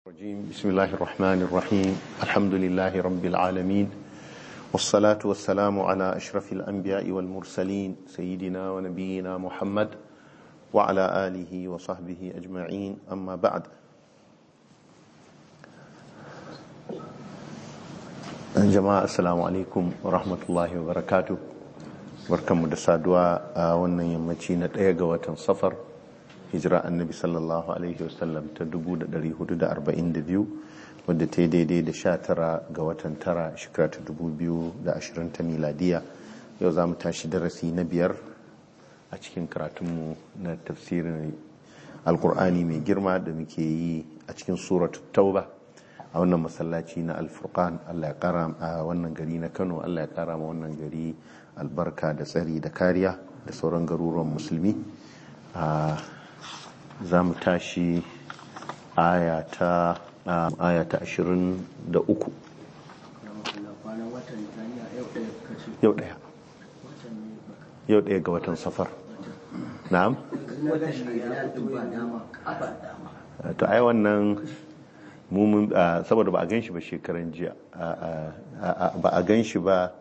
الرجيم بسم الله الرحمن الرحيم الحمد لله رب العالمين والصلاة والسلام على أشرف الأنبياء والمرسلين سيدنا ونبينا محمد وعلى آله وصحبه أجمعين أما بعد جماعة السلام عليكم ورحمة الله وبركاته barkanmu da saduwa a wannan yammaci na ɗaya ga watan safar hijira annabi sallallahu alaihi wasallam ta 1442 wadda ta yi daidai da 19 ga watan tara shekara ta 2020 ta miladiya yau za mu tashi darasi na biyar a cikin karatunmu na tafsirin alkur'ani mai girma da muke yi a cikin suratu tauba a wannan masallaci na alfurkan allah ya kara a wannan gari na kano allah ya kara ma wannan gari albarka da tsari da kariya da sauran garuruwan musulmi za mu tashi aya ta ashirin da uku yau daya yau daya ga watan safar na'am to ai wannan mumun saboda ba a gan shi ba shekaran jiya ba a gan shi ba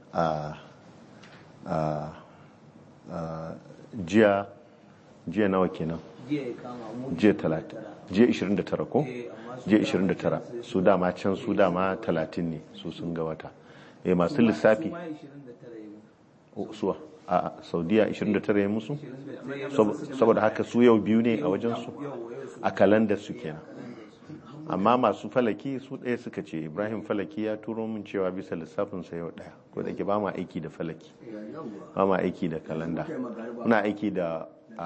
jiya jiya nawa kenan jiya talata jiya 29 ko jiya 29 su dama can su dama 30 ne su sun ga wata eh masu lissafi suwa a saudiya 29 ya musu saboda haka su yau biyu ne a wajensu a kalandar su kenan amma masu falaki su ɗaya suka ce ibrahim falaki ya turo min cewa bisa lissafinsa yau ɗaya ko da ke ba ma aiki da falaki ba ma aiki da kalanda muna aiki da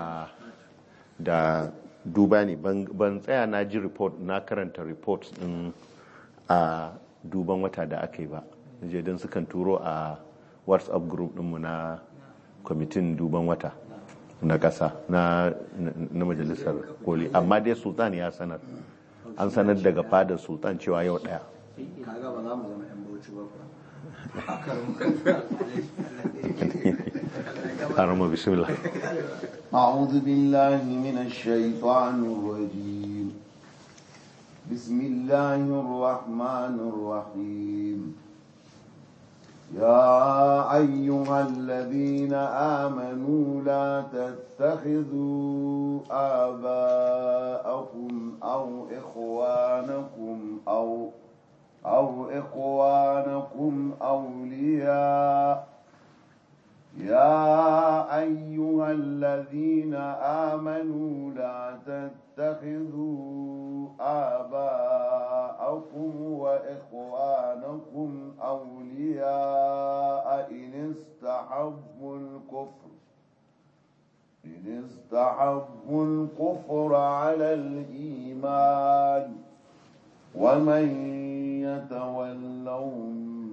da duba ne ban tsaya na ji report na karanta report din a duban wata da aka yi ba je don sukan turo a whatsapp group dinmu na kwamitin duban wata na ƙasa na majalisar koli amma dai sultan ya sanar an sanar daga fadar sultan cewa yau daya harama bismillah أعوذ بالله من الشيطان الرجيم بسم الله الرحمن الرحيم يا أيها الذين آمنوا لا تتخذوا آباءكم أو إخوانكم أو أو إخوانكم أولياء يا أيها الذين آمنوا لا تتخذوا آباءكم وإخوانكم أولياء إن استحبوا الكفر إن استحبوا الكفر على الإيمان ومن يتولهم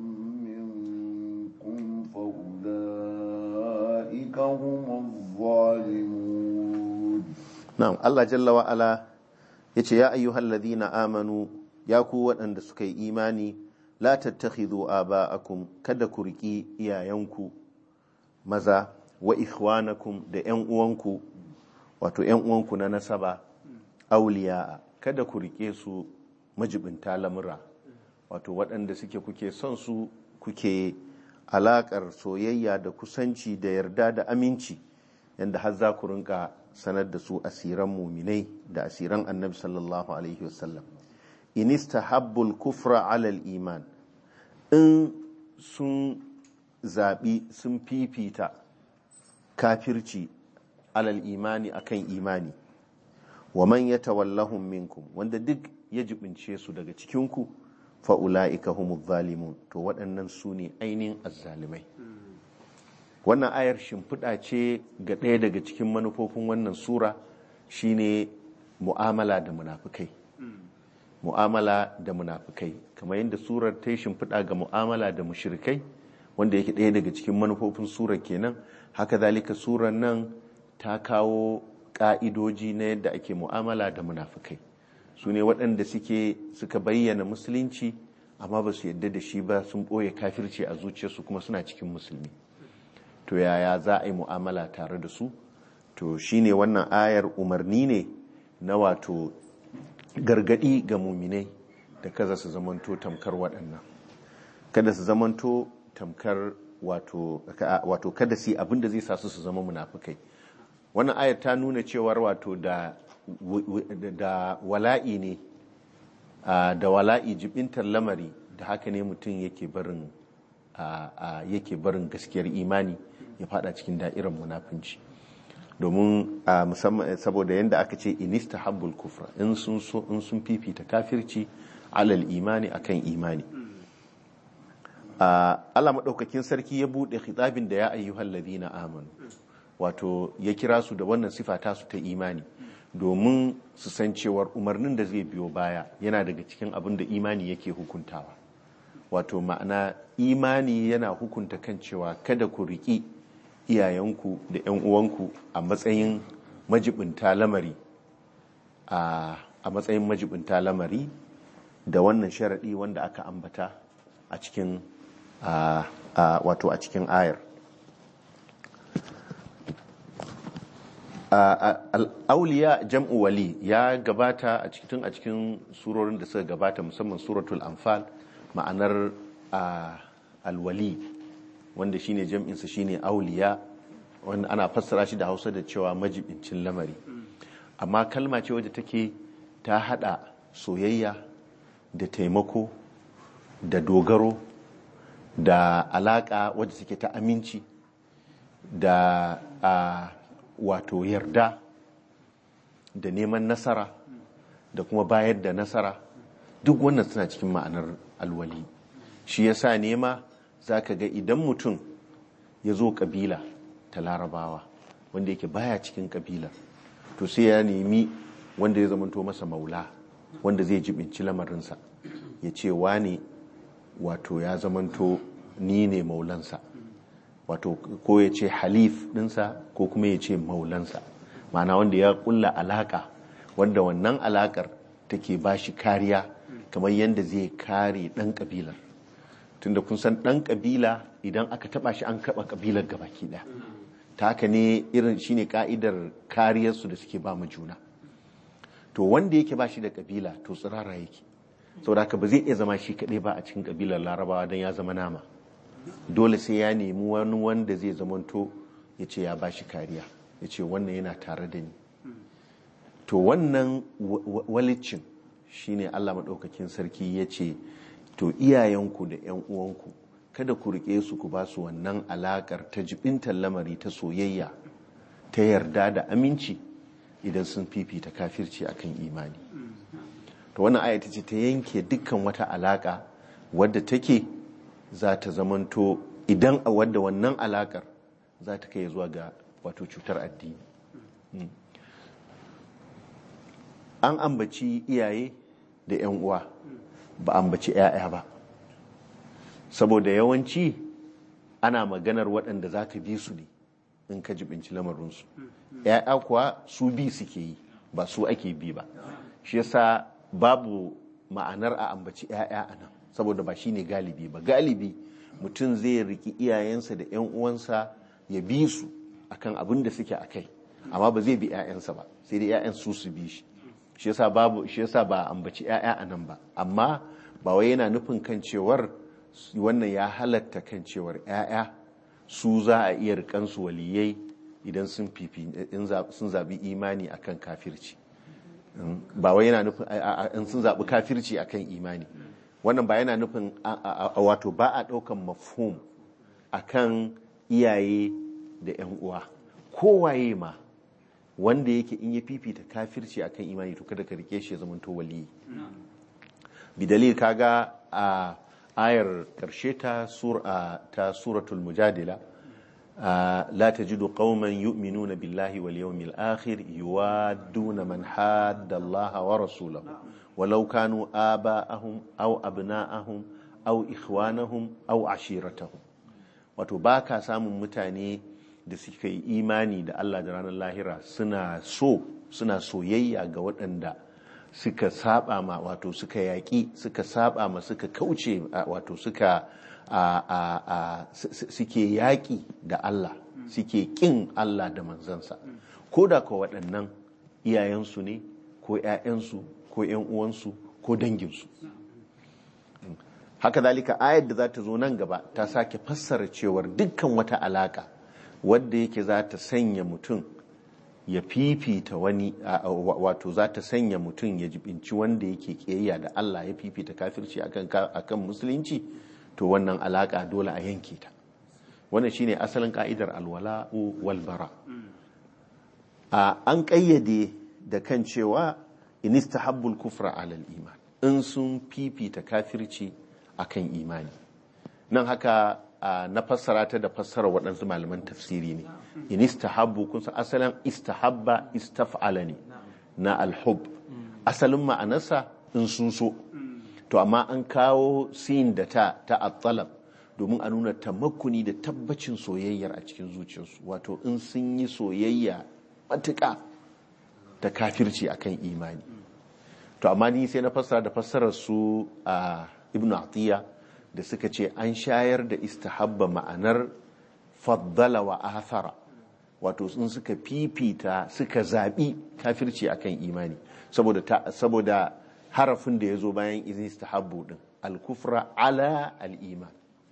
منكم فأولئك هم الظالمون na'am Allah jalla wa ala yace ya ayyuhal ladhina amanu ya ku waɗanda suka yi imani la tattakhidhu aba'akum kada ku riki iyayenku maza wa ikhwanakum da ƴan uwanku wato ƴan uwanku na nasaba auliya kada ku rike su majibinta lamura wato waɗanda suke kuke son su kuke alakar soyayya da kusanci da yarda da aminci yadda har za ku rinka sanar da su asiran muminai da asiran annabi sallallahu alaihi wasallam inista habbul kufra alal iman in sun zaɓi sun fifita kafirci alal imani akan imani wa man ya tawallahun minkum wanda duk ya jibince su daga cikinku fa'ula'ika humu zalimun to waɗannan su ne ainihin azzalimai wannan ayar shimfiɗa ce ga ɗaya daga cikin manufofin wannan sura shine mu'amala da munafukai mu'amala da munafukai kamar yadda surar ta yi shimfiɗa ga mu'amala da mushrikai wanda yake ɗaya daga cikin manufofin surar kenan haka zalika surar nan ta kawo ƙa'idoji na yadda ake mu'amala da munafukai su ne waɗanda suke suka bayyana musulunci amma ba su yadda da shi ba sun ɓoye kafirci a zuciyarsu kuma suna cikin musulmi to yaya za a yi mu'amala tare da su to shine wannan ayar umarni ne na wato gargadi ga muminai da kaza su zamanto tamkar waɗannan kada su zamanto tamkar wato wato kada su yi abin da zai sa su su zama munafukai wannan ayar ta nuna cewar wato da da wala'i ne da wala'i jibintar lamari da haka ne mutum yake barin yake barin gaskiyar imani ya fada cikin da'irar munafunci domin musamman saboda yadda aka ce inista habbul kufra in sun so in sun fifita kafirci alal imani akan imani Allah maɗaukakin sarki ya buɗe khitabin da ya ayyuhal ladina amanu wato ya kira su da wannan sifa tasu ta imani domin su san cewar umarnin da zai biyo baya yana daga cikin abin da imani yake hukuntawa wato ma'ana imani yana hukunta kan cewa kada ku riƙi iyayenku da 'yan uwanku a matsayin majibinta lamari a matsayin majibinta lamari da wannan sharaɗi wanda aka ambata a cikin wato a cikin ayar al'auliya jam'u wali ya gabata a cikin a cikin surorin da suka gabata musamman suratul anfal ma'anar alwali wanda shine jam'insa shine auliya wanda ana fassara shi da hausa da cewa majibincin lamari amma kalma ce wadda take ta hada soyayya da taimako da dogaro da alaka wadda take ta aminci da wato yarda da neman nasara da kuma bayar da nasara duk wannan suna cikin ma'anar alwali shi yasa nema za ka ga idan mutum ya zo kabila ta larabawa wanda yake baya cikin kabilar to sai ya nemi wanda ya zamanto masa maula wanda zai jibinci lamarinsa ya ce wane wato ya zamanto ni ne maulansa wato ko ya ce halif dinsa ko kuma ya ce maulansa ma'ana wanda ya kulla alaka wanda wannan alakar take ba shi kariya kamar yadda zai kare ɗan ƙabilar tunda kun san ɗan ƙabila idan aka taɓa shi an kaɓa ƙabilar gabaki ɗaya ta haka ne irin shine ka'idar kariyarsu da suke ba mu juna to wanda yake ba shi da ƙabila to tsirara yake saboda haka ba zai iya zama shi kaɗai ba a cikin ƙabilar larabawa don ya zama nama dole sai ya nemi wani wanda zai zamanto ya ce ya ba shi kariya ya ce wannan yana tare da ni to wannan walicin shine Allah maɗaukakin sarki ya ce to iyayenku da 'yan uwanku kada ku riƙe su ku ba su wannan alaƙar ta jibintar lamari ta soyayya ta yarda da aminci idan sun fifita kafirci akan imani to wannan ayata ce ta yanke dukkan wata alaƙa wadda take za ta zamanto idan a wadda wannan alaƙar za ta kai zuwa ga wato cutar addini an ambaci iyaye da 'yan uwa ba ambaci 'ya'ya ba saboda yawanci ana maganar waɗanda za ka bi su ne in ka jibinci lamarinsu 'ya'ya kuwa su bi suke yi ba su ake bi ba shi yasa babu ma'anar a ambaci 'ya'ya a nan saboda ba shi ne galibi ba galibi mutum zai riki iyayensa da 'yan uwansa ya bi su akan abin da suke a kai amma ba zai bi 'ya'yansa ba sai dai 'ya'yan su su bi shi shi yasa babu shi yasa ba ambaci 'ya'ya a nan ba amma ba wai yana nufin kan cewar wannan ya halatta kan cewar 'ya'ya su za a iya rikansu waliyai idan sun fifi sun zabi imani akan kafirci ba wai yana nufin in sun zabi kafirci akan imani wannan ba yana nufin wato ba a ɗaukan mafhum akan iyaye da 'yan uwa kowaye ma wanda yake in ya fifita kafirci akan imani to kada ka rike shi ya zama to waliyi bidalil kaga a ayar karshe ta ta suratul mujadila la tajidu qauman yu'minuna billahi wal yawmil akhir yuwadduna man hadda Allah wa rasulahu walau kanu aba'ahum aw abna'ahum aw ikhwanahum aw ashiratahum wato baka samun mutane da suka yi imani da Allah da ranar lahira suna so suna soyayya ga waɗanda suka saba ma wato suka yaƙi suka saba ma suka kauce wato suka suke yaƙi da Allah suke ƙin Allah da manzansa ko da ka waɗannan iyayensu ne ko ‘ya'yansu ko 'yan uwansu ko danginsu haka zalika ayar da za ta zo nan gaba ta sake fassara cewar dukkan wata alaka wadda yake za ta sanya mutum ya fifita wani wato za ta sanya mutum ya jibinci wanda yake kiyayya da Allah ya fifita kafirci akan musulunci to wannan alaka dole a yanke ta wannan shine asalin ka'idar alwala'u wal bara an kayyade da kan cewa in istahabbul kufra alal iman in sun fifita kafirci akan imani nan haka na fassara ta da fassara waɗansu malaman tafsiri ne in istahabbu kun san asalin istahabba istaf'ala ne na alhub asalin ma'anarsa in sun so to amma an kawo sin da ta ta at-talab domin a nuna tamakkuni da tabbacin soyayyar a cikin zuciyarsu wato in sun yi soyayya matuƙa da kafirci akan imani to amma ni sai na fassara da fassarar su a ibnu atiya da suka ce an shayar da istahabba ma'anar faddala wa athara wato sun suka fifita suka zaɓi kafirci akan imani saboda saboda harafin da ya zo bayan istahabbu din al-kufra ala al-iman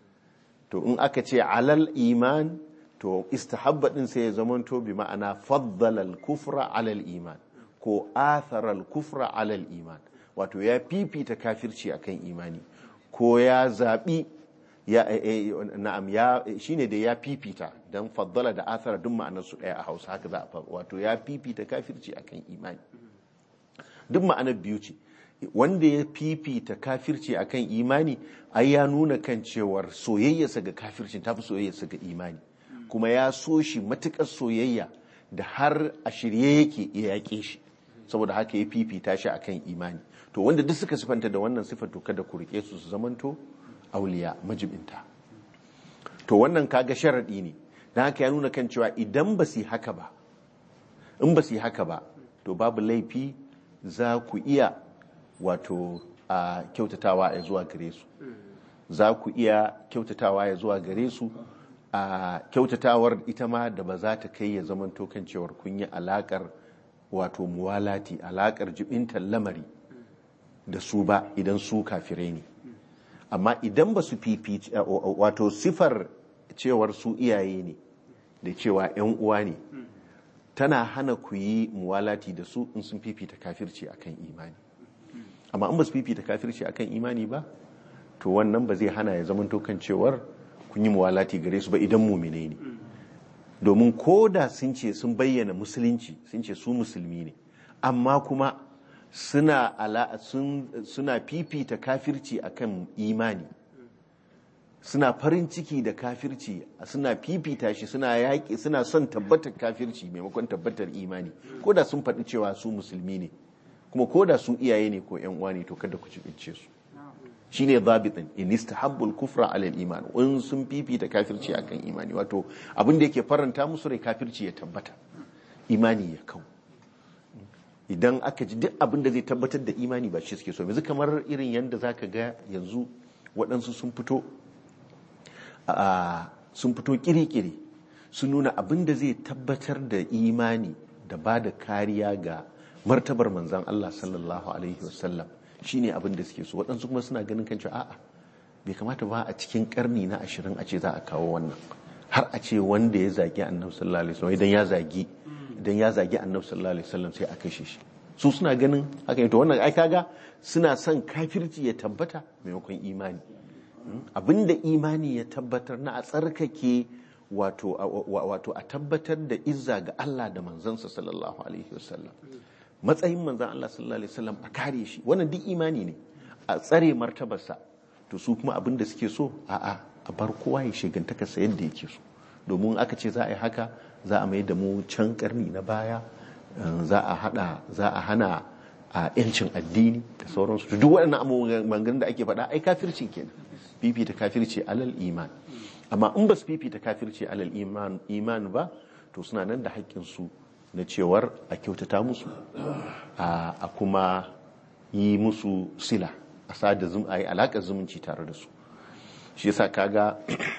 to in aka ce alal iman to istahabba din sai ya zamanto bi ma'ana faddala al-kufra ala al-iman ko athara al-kufra ala al-iman wato ya fifita kafirci akan imani ko ya zaɓi ya na'am ya shine da ya fifita dan faddala da athara duk ma'anar su ɗaya a Hausa haka za a wato ya fifita kafirci akan imani duk ma'anar biyu ce wanda ya fifita kafirci akan imani ai ya nuna kan cewar soyayyarsa ga kafircin tafi soyayyarsa ga imani kuma ya so shi matukar soyayya da har a shirye yake ya yaƙe shi saboda haka ya fifita shi akan imani to wanda duk suka sifanta da wannan sifar to kada ku rike su su zamanto auliya majibinta to wannan kaga sharadi ne dan haka ya nuna kan cewa idan ba su haka ba in ba su haka ba to babu laifi za ku iya wato a kyautatawa ya zuwa gare su za ku iya kyautatawa ya zuwa gare su a kyautatawar ita ma da ba za ta kai ya zamanto kan cewar kun yi alakar wato muwalati alakar jibintar lamari da su ba idan su kafirai ne amma idan ba su fifi wato sifar cewar su iyaye ne da cewa 'yan uwa ne tana hana ku yi muwalati da su in sun fifita kafirci akan imani amma in ba su fifita kafirci akan imani ba to wannan ba zai hana ya zama kan cewar kun yi muwalati gare su ba idan mumine ne domin ko da sun ce sun bayyana musulunci sun ce su musulmi ne amma kuma suna ala suna fifita kafirci akan imani suna farin ciki da kafirci suna fifita shi suna yaƙi suna son tabbatar kafirci maimakon tabbatar imani ko da sun faɗi cewa su musulmi ne kuma ko da su iyaye ne ko yan uwa ne to kada ku cibince su shine zabitin in istahabbul kufra ala iman in sun fifita kafirci akan imani wato abin da yake faranta musu rai kafirci ya tabbata imani ya kau idan aka ji duk abin da zai tabbatar da imani ba shi suke so yanzu kamar irin yadda zaka ga yanzu waɗansu sun fito sun fito kiri-kiri sun nuna abin da zai tabbatar da imani da ba da kariya ga martabar manzan Allah sallallahu alaihi wasallam shine abin da suke so waɗansu kuma suna ganin kan cewa a'a bai kamata ba a cikin karni na ashirin a ce za a kawo wannan har a ce wanda ya zagi annabi sallallahu alaihi wasallam idan ya zagi idan ya zagi annabi sallallahu alaihi wasallam sai a kashe shi su suna ganin haka to wannan ai kaga suna son kafirci ya tabbata maimakon imani abinda imani ya tabbatar na a tsarkake wato wato a tabbatar da izza ga Allah da manzansa sallallahu alaihi wasallam matsayin manzan Allah sallallahu alaihi wasallam a kare shi wannan duk imani ne a tsare martabarsa to su kuma abin da suke so a'a a bar kowa ya shigantaka sa yadda yake so domin aka ce za a yi haka za a mai da mu can karni na baya za a hada za a hana a yancin addini da sauransu to duk waɗannan abubuwan da ake faɗa ai kafirci kenan fifita kafirci alal iman amma in ba su fifita kafirci alal iman iman ba to suna nan da haƙƙin su na cewar a kyautata musu a kuma yi musu sila a sada zum a yi alaƙar zumunci tare da su shi yasa kaga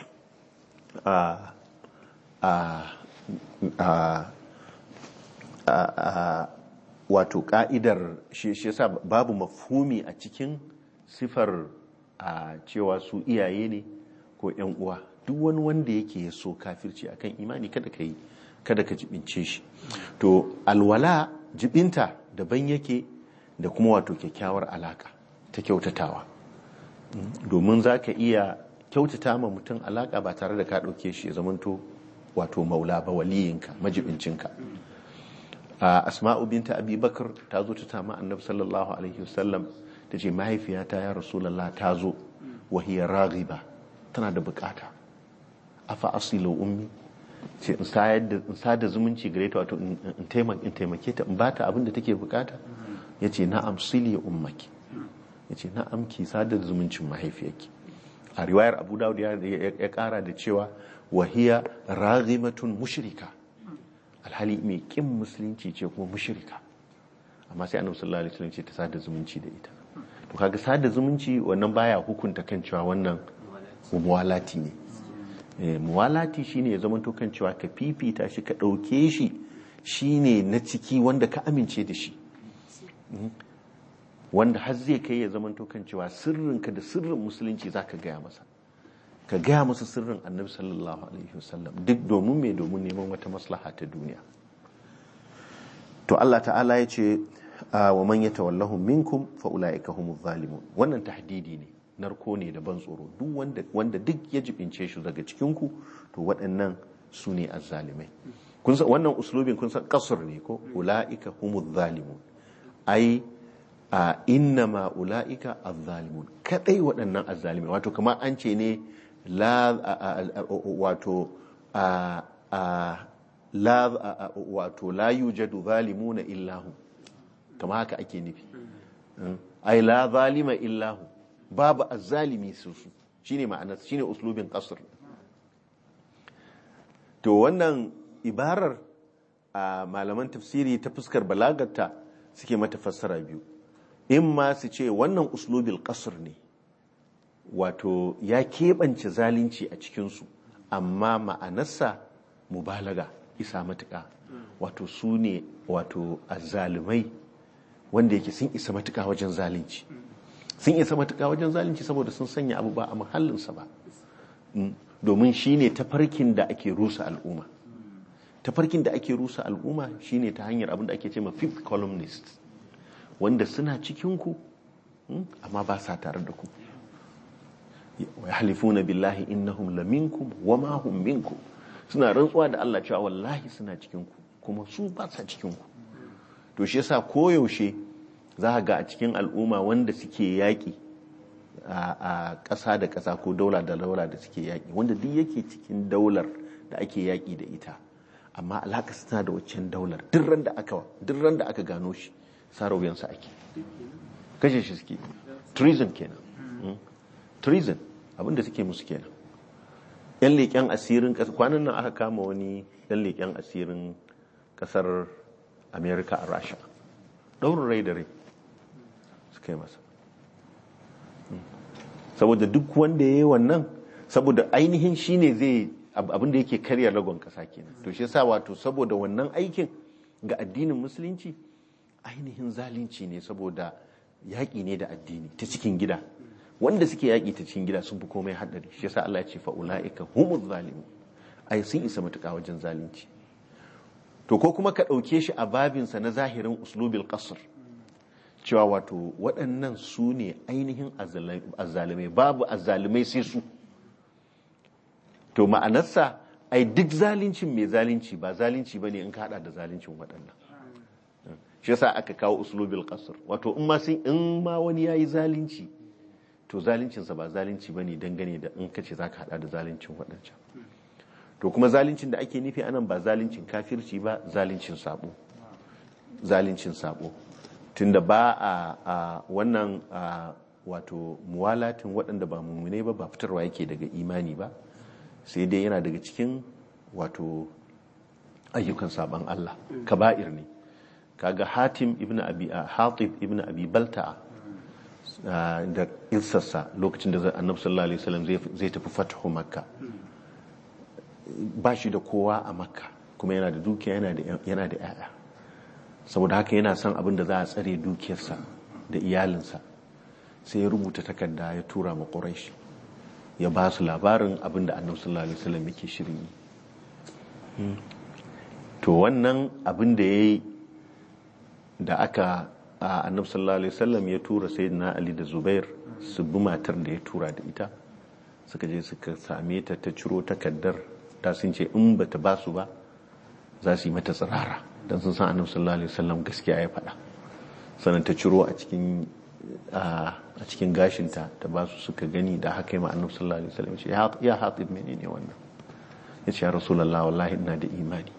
a a a wato ka'idar shi shi yasa babu mafhumi a cikin sifar a cewa su iyaye ne ko yan uwa duk wani wanda yake so kafirci akan imani kada ka yi kada ka jibince shi to alwala jibinta daban yake da kuma wato kyakkyawar alaka ta kyautatawa domin za ka iya kyautata ma mutum alaka ba tare da ka ɗauke shi ya zamanto wato maula ba waliyinka majibincinka a asma'u binta abubakar ta zo ta tama annabi sallallahu alaihi wasallam ta ce mahaifiyata ya rasulallah ta zo wahiyar raghiba tana da bukata afa asilu ummi ce in sada zumunci gare ta wato in taimake ta in bata abin da take bukata ya ce na'am sili ummaki ya ce na'am ki sada zumuncin mahaifiyarki a riwayar abu dawud ya kara da cewa wahiya raghimatun mushrika alhali mai kin musulunci ce kuma mushrika amma sai annabi sallallahu alaihi wasallam ce ta sada zumunci da ita to kaga sada zumunci wannan baya hukunta kan cewa wannan muwalati ne muwalati shine ya zama to kan cewa ka fifita shi ka dauke shi shine na ciki wanda ka amince da shi wanda har zai kai ya zama to kan cewa sirrinka da sirrin musulunci zaka gaya masa ka gaya masa sirrin annabi sallallahu alaihi wasallam duk domin mai domin neman wata maslaha ta duniya to Allah ta'ala ya ce wa man yatawallahu minkum fa ulaika humuz zalimun wannan tahdidi ne narko ne da ban tsoro duk wanda wanda duk ya jibince shi daga cikin ku to waɗannan su ne azzalimai kun san wannan uslubin kun san kasr ne ko ulaika humuz zalimun ai a innama ulaika azzalimun kadai waɗannan azzalimai wato kamar an ce ne la wato a la wato la yujadu zalimuna illahu kama haka ake nufi ai la zalima illahu babu azzalimi su su shine ma'anar shine uslubin qasr to wannan ibarar a malaman tafsiri ta fuskar balagarta suke mata fassara biyu in ma su ce wannan uslubil qasr ne wato ya keɓance zalunci a cikinsu amma ma'anarsa mubalaga isa matuƙa wato su ne wato azzalumai wanda yake sun isa matuƙa wajen zalunci sun isa matuƙa wajen zalunci saboda sun sanya abu ba a mahallinsa ba domin shi ne tafarkin da ake rusa al'umma tafarkin da ake rusa al'umma shi ne ta hanyar abin da ake ce ma fifth columnist wanda suna cikinku amma ba sa tare da ku yahlifuna billahi innahum laminkum wama hum minkum suna rantsuwa da Allah cewa wallahi suna cikin ku kuma su ba sa cikin ku to shi yasa koyaushe za ka ga a cikin al'umma wanda suke yaƙi a ƙasa da ƙasa ko daula da daula da suke yaƙi wanda duk yake cikin daular da ake yaƙi da ita amma alhaka suna da waccan daular duk ran da aka duk ran da aka gano shi sarawiyansa ake kashe shi suke treason kenan treason abinda suke musu kenan yan leƙen asirin ƙasa kwanan nan aka kama wani yan leƙen asirin ƙasar america a rasha ɗaurin rai da rai suka yi masa saboda duk wanda ya yi wannan saboda ainihin shine zai abinda yake karya lagon ƙasa kenan to shi yasa wato saboda wannan aikin ga addinin musulunci ainihin zalunci ne saboda yaƙi ne da addini ta cikin gida wanda suke yaƙi ta cikin gida sun fi komai haɗari shi yasa Allah ya ce fa ulaika humuz zalimun ai sun isa matuƙa wajen zalunci to ko kuma ka ɗauke shi a babinsa na zahirin uslubil qasr cewa wato waɗannan su ne ainihin azzalumai babu azzalumai sai su to ma'anarsa ai duk zalincin mai zalunci ba zalunci bane in ka hada da zaluncin waɗannan shi yasa aka kawo uslubil qasr wato in ma sun in ma wani yayi zalunci to zaluncinsa ba zalunci bane dangane da in kace zaka hada da zaluncin waɗancan to kuma zaluncin da ake nufi anan ba zaluncin kafirci ba zaluncin sabo zaluncin sabo tunda ba a wannan wato muwalatin waɗanda ba mummune ba ba fitarwa yake daga imani ba sai dai yana daga cikin wato ayyukan saban Allah kaba'ir ne kaga hatim ibn abi hatib ibn abi balta'a da ilsarsa lokacin da annabi sallallahu alaihi wasallam zai tafi fathu makka ba shi da kowa a makka kuma yana da dukiya yana da yana da yaya saboda haka yana son abin da za a tsare dukiyarsa da iyalinsa sai ya rubuta takarda ya tura ma quraish ya ba su labarin abin da annabi sallallahu alaihi wasallam yake shirin yi to wannan abin da yayi da aka a annabi sallallahu alaihi wasallam ya tura sayyidina ali da zubair su bi matar da ya tura da ita suka je suka same ta ta ciro takardar ta sun ce in bata ba su ba za su yi mata tsirara don sun san annabi sallallahu alaihi wasallam gaskiya ya faɗa sannan ta ciro a cikin a cikin gashinta ta ba su suka gani da haka yi ma annabi sallallahu alaihi wasallam ce ya hatib menene wannan ya ce ya rasulullah wallahi ina da imani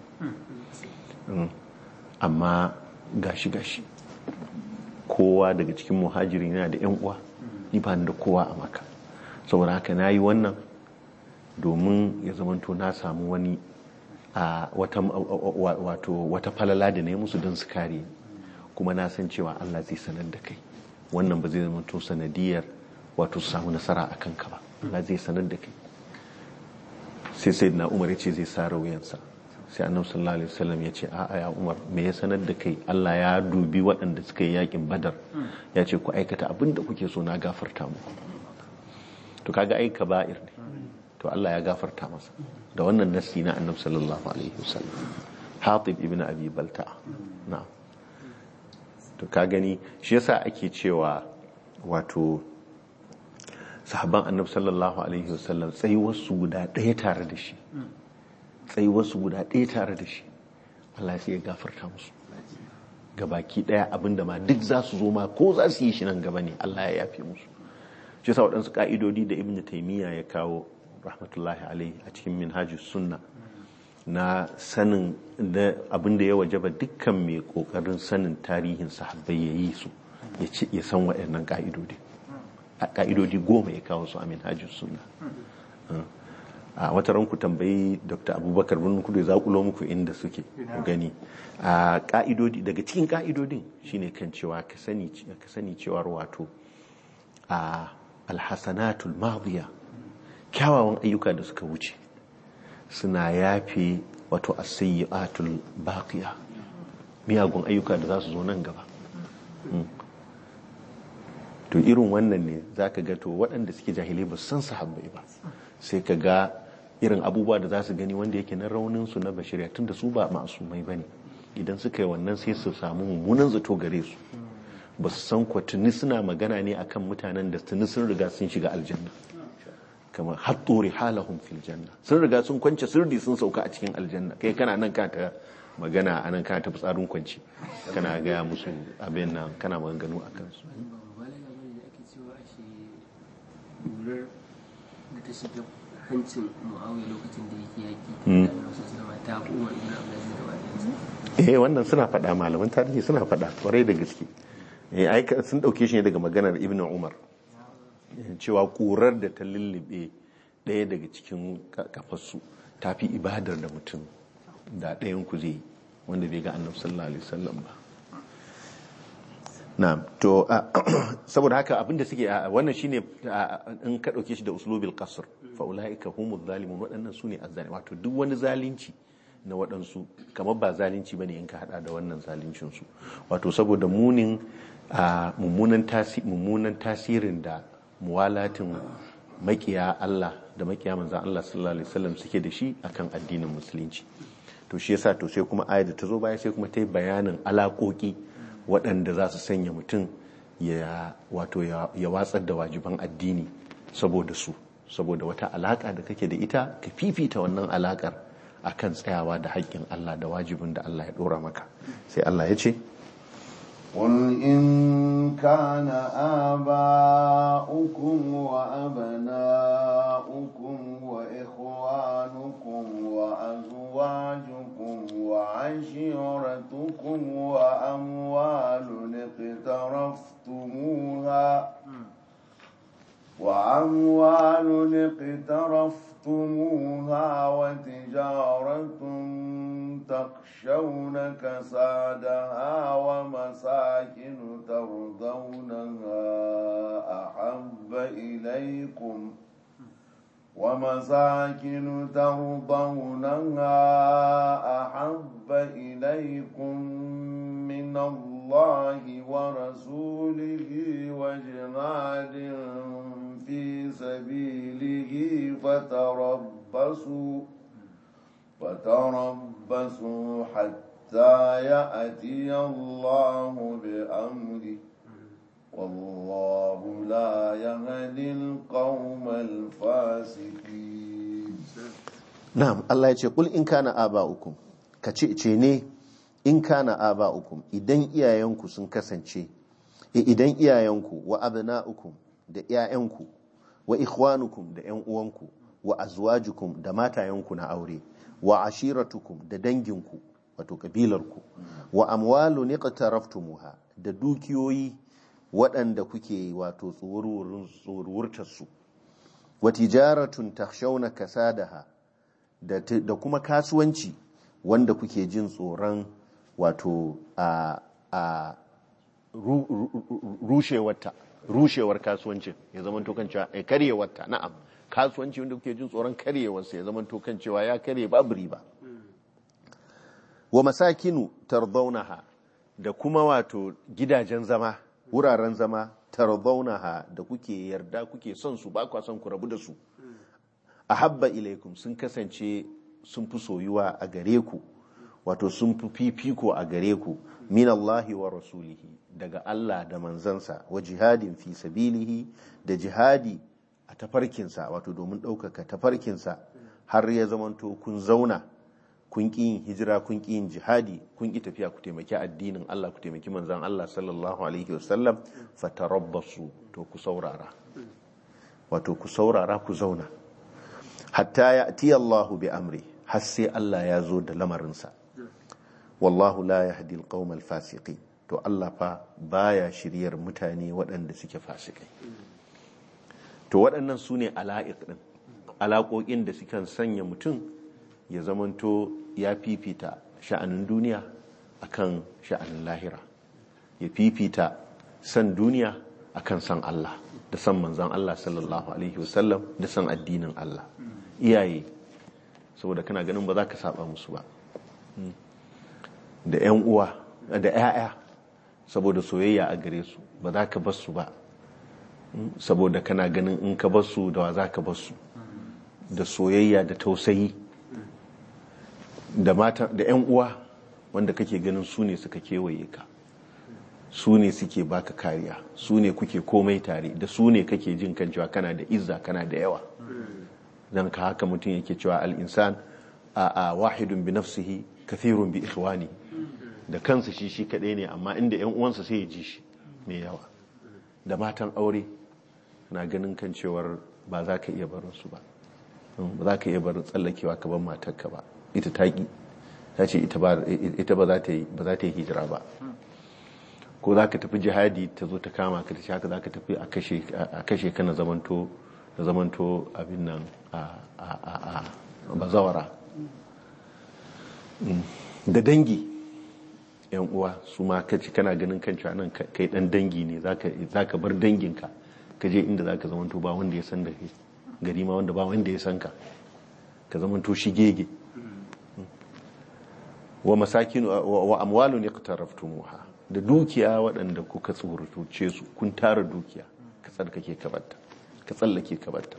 amma gashi gashi kowa daga cikin muhajiri yana da yan uwa ni ba da kowa a maka saboda haka na yi wannan domin ya zamanto na samu wani a wata falala da na yi musu don su kare kuma na san cewa Allah zai sanar da kai wannan ba zai zamanto sanadiyar wato su samu nasara a kanka ba Allah zai sanar da kai sai sai na umar ya ce zai sa rauyansa sai annabi sallallahu alaihi wasallam ya ce a'a ya umar me ya sanar da kai Allah ya dubi waɗanda suka yi yakin badar ya ce ku aikata abin da kuke so na gafarta mu to kaga ai kaba'ir ne to Allah ya gafarta masa da wannan nasi na annabi sallallahu alaihi wasallam Hatib ibn Abi Balta'a na'am to ka gani shi yasa ake cewa wato sahabban annabi sallallahu alaihi wasallam tsayuwar su guda ɗaya tare da shi tsayuwar su guda ɗaya tare da shi Allah sai ya gafarta musu gabaki ɗaya abinda ma duk za su zo ma ko za su yi shi nan gaba ne Allah ya yafe musu shi sa waɗansu ƙa'idodi da ibn taimiyya ya kawo rahmatullahi alaihi a cikin minhajus sunna na sanin da abin da ya wajaba dukkan mai ƙoƙarin sanin tarihin sahabbai ya yi su ya san waɗannan ƙa'idodi a ƙa'idodi goma ya kawo su a minhajus sunna a wata ranku tambayi dr abubakar bin kudu ya zaƙulo muku inda suke gani a ƙa'idodi daga cikin ƙa'idodin shine kan cewa ka sani cewar wato a alhassanatul madiya kyawawan ayyuka da suka wuce suna yafe wato asayyatul baqiya miyagun ayyuka da za su zo nan gaba to irin wannan ne za ka ga to waɗanda suke jahilai ba san sahabbai ba sai ka ga irin abubuwa da za su gani wanda yake na raunin su na bashiriya tun da su ba masumai ba ne idan suka yi wannan sai su samu mummunan zato gare su ba su san kwa tuni suna magana ne akan mutanen da tuni sun riga sun shiga aljanna kamar hatturi halahum fil janna sun riga sun kwance sirdi sun sauka a cikin aljanna kai kana nan ka ta magana a nan ka ta fitsarin kwanci kana gaya musu abin nan kana maganganu a kansu hancin mu'awiyar lokacin da yake yaki da ta umar ibn abdulaziz eh wannan suna faɗa malaman tarihi suna faɗa kwarai da gaske sun ɗauke shi ne daga maganar ibn umar cewa ƙurar da ta lullube ɗaya daga cikin kafarsu ta fi ibadar da mutum da ɗayan ku zai wanda bai ga annabi sallallahu alaihi wasallam ba na to saboda haka abinda suke wannan shine in ka ɗauke shi da uslubil qasr fa ulaika humuz zalimun waɗannan sune azzani wato duk wani zalunci na waɗansu kamar ba zalunci bane in ka hada da wannan zaluncin su wato saboda munin mummunan tasirin da muwalatin makiya Allah da makiya manzan Allah sallallahu alaihi wasallam suke da shi akan addinin musulunci to shi yasa to sai kuma ayat da ta zo baya sai kuma ta yi bayanin alaƙoƙi waɗanda za su sanya mutum ya wato ya watsar da wajiban addini saboda su saboda wata alaƙa da kake da ita ka fifita wannan alaƙar akan tsayawa da haƙƙin Allah da wajibin da Allah ya ɗora maka sai Allah ya ce قل إن كان آباؤكم وأبناؤكم وإخوانكم وأزواجكم وعشيرتكم وأموال اقترفتموها وأموال اقترفتموها وتجارة تخشون كسادها ومساكن ترضونها أحب إليكم ومساكن ترضونها أحب إليكم من دون الله ورسوله وجهاد في سبيله فتربصوا فتربصوا حتى يأتي الله بأمره والله لا يهدي القوم الفاسقين na'am Allah ya ce kul in kana aba'ukum ka ce ce ne in kana aba'ukum idan iyayenku sun kasance e, idan iyayenku wa abna'ukum da iyayenku wa ikhwanukum da yan uwanku wa azwajukum da matayenku na aure wa ashiratukum da danginku wato kabilarku wa amwalun iqtaraftumuha da dukiyoyi waɗanda kuke wato tsoruwurtar su wa tijaratun takhshawna kasadaha da, da kuma kasuwanci wanda kuke jin tsoron wato a, a ru, ru, ru, rushewarta rushewar kasuwancin ya zama tokan cewa ya karyewarta na'am kasuwanci wanda kuke jin tsoron karyewarsa ya zama tokan cewa ya karye babu riba wa masakinu tardaunaha da kuma wato gidajen zama wuraren zama tardaunaha da kuke yarda kuke son su ba kwa son ku rabu da su ahabba ilaikum sun kasance sun fi soyuwa a gare ku wato sun fi fifiko a gare ku min Allahi wa rasulihi daga Allah da manzansa wa jihadin fi sabilihi da jihadi a tafarkinsa wato domin ɗaukaka tafarkinsa har ya zamanto kun zauna kun ƙi yin hijira kun ƙi yin jihadi kun ƙi tafiya ku taimaki addinin Allah ku taimaki manzan Allah sallallahu alaihi wasallam fatarabbasu to ku saurara wato ku saurara ku zauna hatta ya ati Allahu bi amri har sai Allah ya zo da lamarinsa wallahu la yahdi alqawmal fasiqin to Allah fa baya shiryar mutane waɗanda suke fasikai to waɗannan su ne ala'iq ɗin alaƙoƙin da sukan sanya mutum ya zamanto ya fifita sha'anin duniya akan sha'anin lahira ya fifita san duniya akan san Allah da san manzan Allah sallallahu alaihi wasallam da san addinin Allah iyaye saboda kana ganin ba za ka saba musu ba da 'yan uwa da 'ya'ya saboda soyayya a gare su ba za ka bar su ba saboda kana ganin in ka bar su da wa za ka bar su da soyayya da tausayi da mata da 'yan uwa wanda kake ganin su ne suka kewaye ka su ne suke baka kariya su ne kuke komai tare da su ne kake jin kan cewa kana da izza kana da yawa dan ka haka mutum yake cewa al-insan a a wahidun bi nafsihi kathirun bi ikhwani da kansa shi shi kadai ne amma inda yan uwansa sai ya ji shi mai yawa da matan aure na ganin kan cewar ba za ka iya barin su ba ba za ka iya barin tsallakewa ka ban matarka ba ita ta ki ta ce ita ba za ta yi ba za ta yi hijira ba ko za ka tafi jihadi ta zo ta kama ka ta haka za ka tafi a kashe ka na zamanto na zamanto abin nan a bazawara da dangi yan uwa su ma kaci kana ganin kan cewa nan kai dan dangi ne za ka bar danginka ka je inda za ka zamanto ba wanda ya san da kai gari ma wanda ba wanda ya san ka ka zamanto shi gege wa masakin wa amwalun iqtaraftumuha da dukiya waɗanda kuka tsorutuce su kun tara dukiya ka tsarkake ka batta ka tsallake ka batta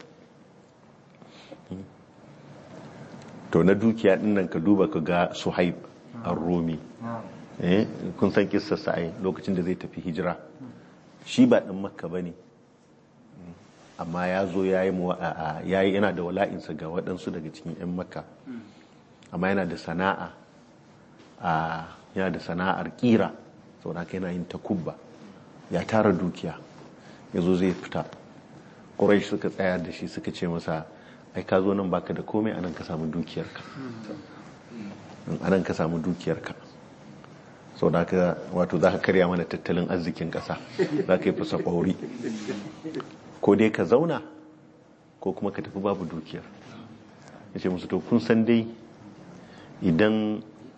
to na dukiya dinnan ka duba ka ga suhaib ar-rumi eh kun san kissar sa ai lokacin da zai tafi hijira shi ba dan makka bane amma ya zo yayi yayi yana da wala'insa ga waɗansu daga cikin 'yan makka amma yana da sana'a yana da sana'ar kira saboda haka yana yin takubba ya tara dukiya ya zo zai fita ƙurai suka tsaya da shi suka ce masa ai ka zo nan baka da komai anan ka samu dukiyarka anan ka samu dukiyarka sau da haka wato za ka karya mana tattalin arzikin ƙasa za ka yi fasa ƙwauri ko dai ka zauna ko kuma ka tafi babu dukiyar ya ce musu to kun san dai idan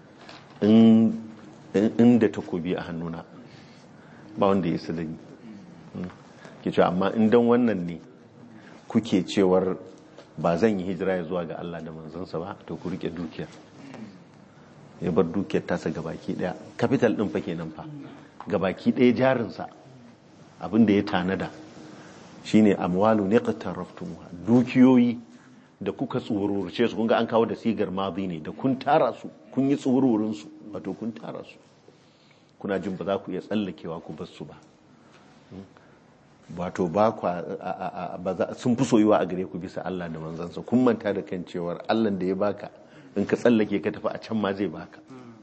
inda takobi a hannuna ba wanda ya sadani ke cewa amma indan wannan ne kuke cewar ba zan yi hijira ya zuwa ga Allah da manzansa ba to ku rike dukiyar ya bar dukiyar tasa gabaki daya capital din fa kenan fa gabaki daya jarinsa abin da ya tanada shine amwalu ne qatarraftumuha dukiyoyi da kuka tsururce su kun ga an kawo da sigar madi ne da kun tara su kun yi tsururin su wato kun tara su kuna jin ba za ku iya tsallakewa ku bar su ba wato ba kwa sun fi soyuwa a gare ku bisa Allah da manzansa kun manta da kan cewar Allah da ya baka in ka tsallake ka tafi a can ma zai baka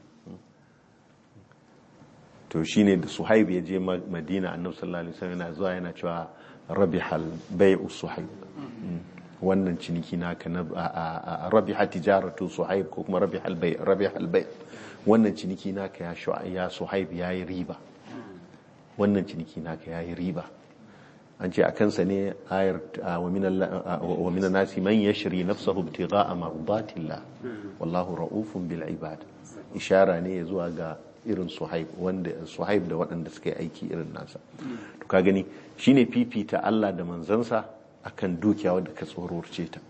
to shine da suhaib ya je madina annabi sallallahu alaihi wasallam yana zuwa yana cewa rabihal bai'u suhaib wannan ciniki naka na rabiha tijaratu suhaib ko kuma rabihal bai rabihal bai wannan ciniki naka ya ya suhaib yayi riba wannan ciniki naka yayi riba an ce a kansa ne ayar wa minan nasi man yashri nafsahu ibtigha'a mardatillah wallahu ra'ufun bil ibad ishara ne zuwa ga irin suhaib wanda suhaib da waɗanda suka yi aiki irin nasa to ka gani shine fifita Allah da manzansa akan dukiya wadda ka tsororce ta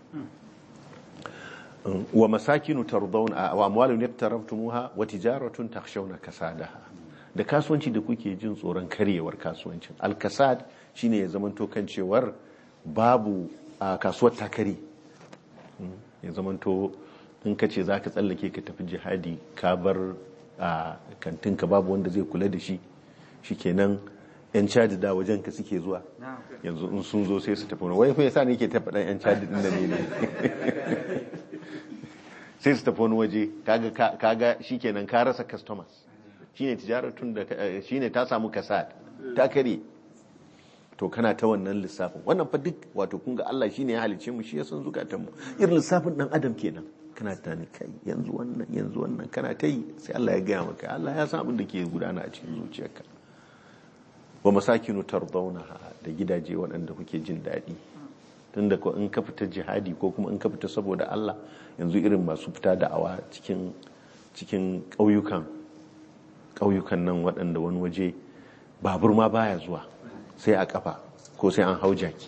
wa masakinu tardawna wa amwalun yaktaraftumuha wa tijaratun takhshawna kasadaha da kasuwanci da kuke jin tsoron karyewar kasuwancin al-kasad shine ya zamanto kan cewar babu a kasuwar takari ya zamanto in ka ce za ka tsallake ka tafi jihadi ka bar a kantinka babu wanda zai kula da shi shikenan yan cadi da wajen ka suke zuwa yanzu in sun zo sai su tafi wani wai fa yasa ne ke tafi dan yan cadi din da ne ne sai su tafi wani waje kaga kaga shikenan ka rasa customers shine tijaratun da shine ta samu kasad ta kare to kana ta wannan lissafin wannan fa duk wato kun ga Allah shine ya halice mu shi ya san zukatan mu irin lissafin dan adam kenan kana tani kai yanzu wannan yanzu wannan kana ta yi sai Allah ya gaya maka Allah ya san abin da ke gudana a cikin zuciyarka wa masakinu tardawnaha da gidaje waɗanda kuke jin daɗi tunda ko in ka fita jihadi ko kuma in ka fita saboda Allah yanzu irin masu fita da'awa cikin cikin ƙauyukan ƙauyukan nan waɗanda wani waje babur ma baya zuwa sai a kafa ko sai an hau jaki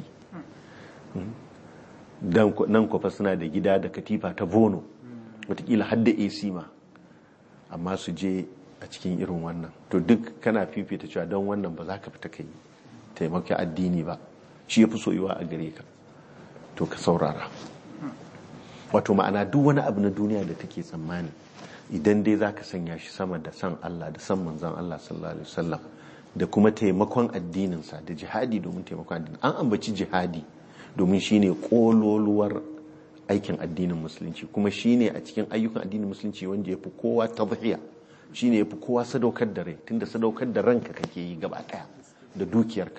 nan kwafa suna da gida da katifa ta bono watakila hadda ac ma amma su je a cikin irin wannan to duk kana fifita cewa don wannan ba za ka fita kai taimaki addini ba shi ya fi soyuwa a gare ka to ka saurara wato ma'ana duk wani abu na duniya da take tsammani idan dai za ka sanya shi sama da san Allah da san manzan Allah sallallahu alaihi wasallam da kuma taimakon addininsa da jihadi domin taimakon addinin an ambaci jihadi domin shine kololuwar aikin addinin musulunci kuma shine a cikin ayyukan addinin musulunci wanda ya fi kowa tadhiya shine ya fi kowa sadaukar da rai tunda sadaukar da ranka kake yi gaba daya da dukiyarka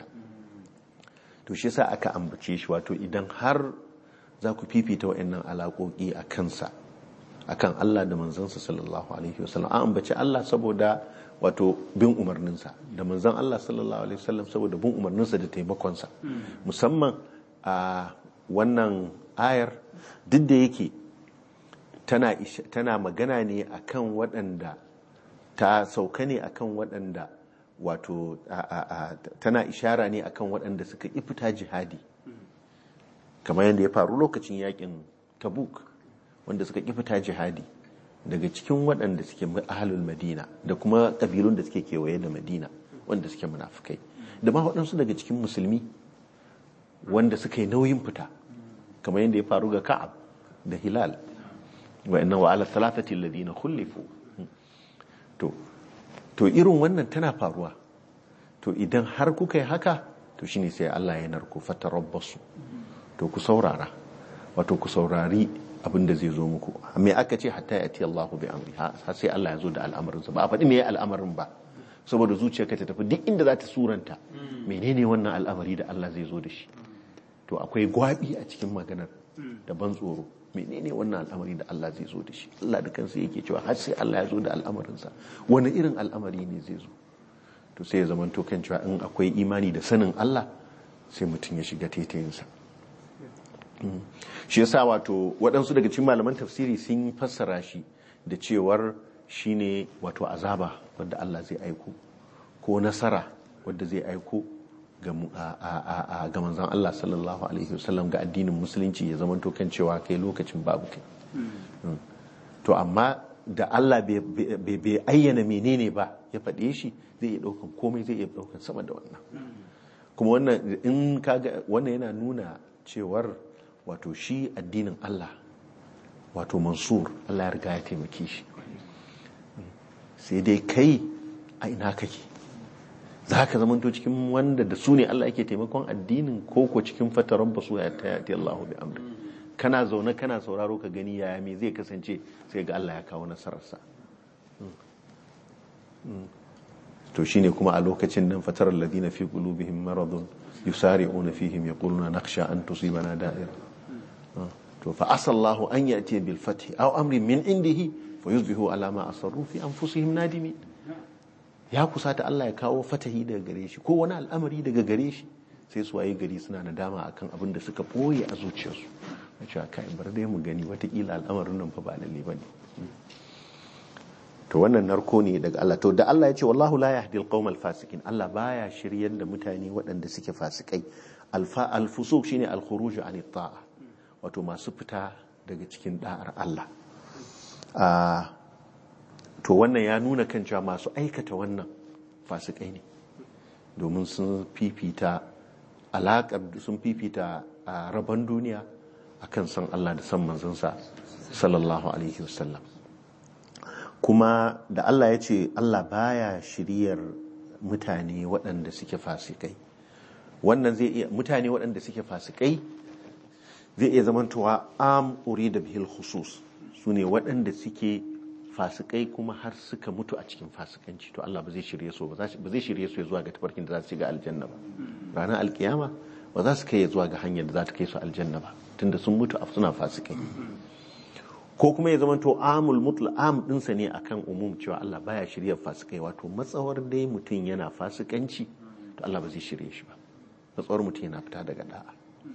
to shi yasa aka ambace shi wato idan har za ku fifita wa'annan alaƙoƙi a kansa akan Allah da manzansa sallallahu alaihi wasallam an ambaci Allah saboda wato bin umarninsa da manzan Allah sallallahu alaihi wasallam saboda bin umarninsa da taimakonsa musamman a wannan ayar duk da yake tana, tana magana ne akan waɗanda ta sauka ne akan waɗanda wato tana ishara ne akan waɗanda suka ifita jihadi kamar yadda ya faru lokacin yakin tabuk wanda suka ifita jihadi daga cikin waɗanda suke ahalul madina da kuma ƙabilun da suke kewaye da madina wanda suke munafukai da ma waɗansu daga cikin musulmi wanda suka yi nauyin fita kamar yadda ya faru ga ka'ab da hilal wa inna wa ala thalathati alladhina khulifu to to irin wannan tana faruwa to idan har kuka yi haka to shine sai Allah ya narko fatarabbasu to ku saurara wato ku saurari abin da zai zo muku me aka ce hatta ya ti Allahu bi amri har sai Allah ya zo da al'amarinsa ba a faɗi me al'amarin ba saboda zuciyarka ta tafi duk inda za ta suranta menene wannan al'amari da Allah zai zo da shi to akwai gwabi a cikin maganar da ban tsoro menene wannan al'amari da Allah zai zo da shi Allah da kansa yake cewa har sai Allah ya zo da al'amarinsa wani irin al'amari ne zai zo to sai ya zama to kan cewa in akwai imani da sanin Allah sai mutum ya shiga taitayinsa shi yasa wato waɗansu daga cikin malaman tafsiri sun fassara shi da cewar shine wato azaba wadda Allah zai aiko ko nasara wadda zai aiko ga manzan Allah sallallahu alaihi wasallam ga addinin musulunci ya zama to kan cewa kai lokacin babu kai to amma da Allah bai- bai bai ayyana menene ba ya faɗe shi zai iya ɗaukan komai zai iya ɗaukan sama da wannan kuma wannan in kaga wannan yana nuna cewar wato shi addinin Allah wato mansur Allah ya riga ya taimake shi sai dai kai a ina kake za ka zamanto cikin wanda da su ne Allah yake taimakon addinin ko ko cikin fataran basu ya ta yati Allahu bi amri kana zaune kana sauraro ka gani yaya me zai kasance sai ga Allah ya kawo nasararsa to shine kuma a lokacin nan fatar alladhina fi qulubihim maradun yusari'una fihim yaquluna nakhsha an tusibana da'ira to fa asallahu an yati bil fathi aw amrin min indihi fayuzbihu ala ma asarru fi anfusihim nadimin ya kusata Allah ya kawo fatahi daga gare shi ko wani al'amari daga gare shi sai su waye gari suna nadama akan abin da suka boye a zuciyarsu a cewa kai bar dai mu gani watakila al'amarin nan fa ba lalle bane to wannan narko ne daga Allah to da Allah ya ce wallahu la yahdi al fasikin Allah baya shiryar da mutane waɗanda suke fasikai alfa al-fusuq shine al-khuruj an ta'a wato masu fita daga cikin da'ar Allah a to wannan ya nuna kan cewa masu aikata wannan fasikai ne domin sun fifita alaƙar sun fifita a rabon duniya akan san Allah da san manzansa sallallahu alaihi wasallam kuma da Allah ya ce Allah baya shiryar mutane waɗanda suke fasikai wannan zai iya mutane waɗanda suke fasikai zai iya zamantowa am da bihil khusus su ne waɗanda suke fasikai kuma har suka mutu a cikin fasikanci to Allah ba zai shirye su ba zai shirye su zuwa ga tafarkin da za su shiga aljanna ba ranar alkiyama ba za su kai zuwa ga hanyar da za ta kai su aljanna ba tunda sun mutu a suna fasikai ko kuma ya zamanto amul mutla am dinsa ne akan umum cewa Allah baya shirye fasikai wato matsawar dai mutum yana fasikanci to Allah ba zai shirye shi ba matsawar mutum yana fita daga da'a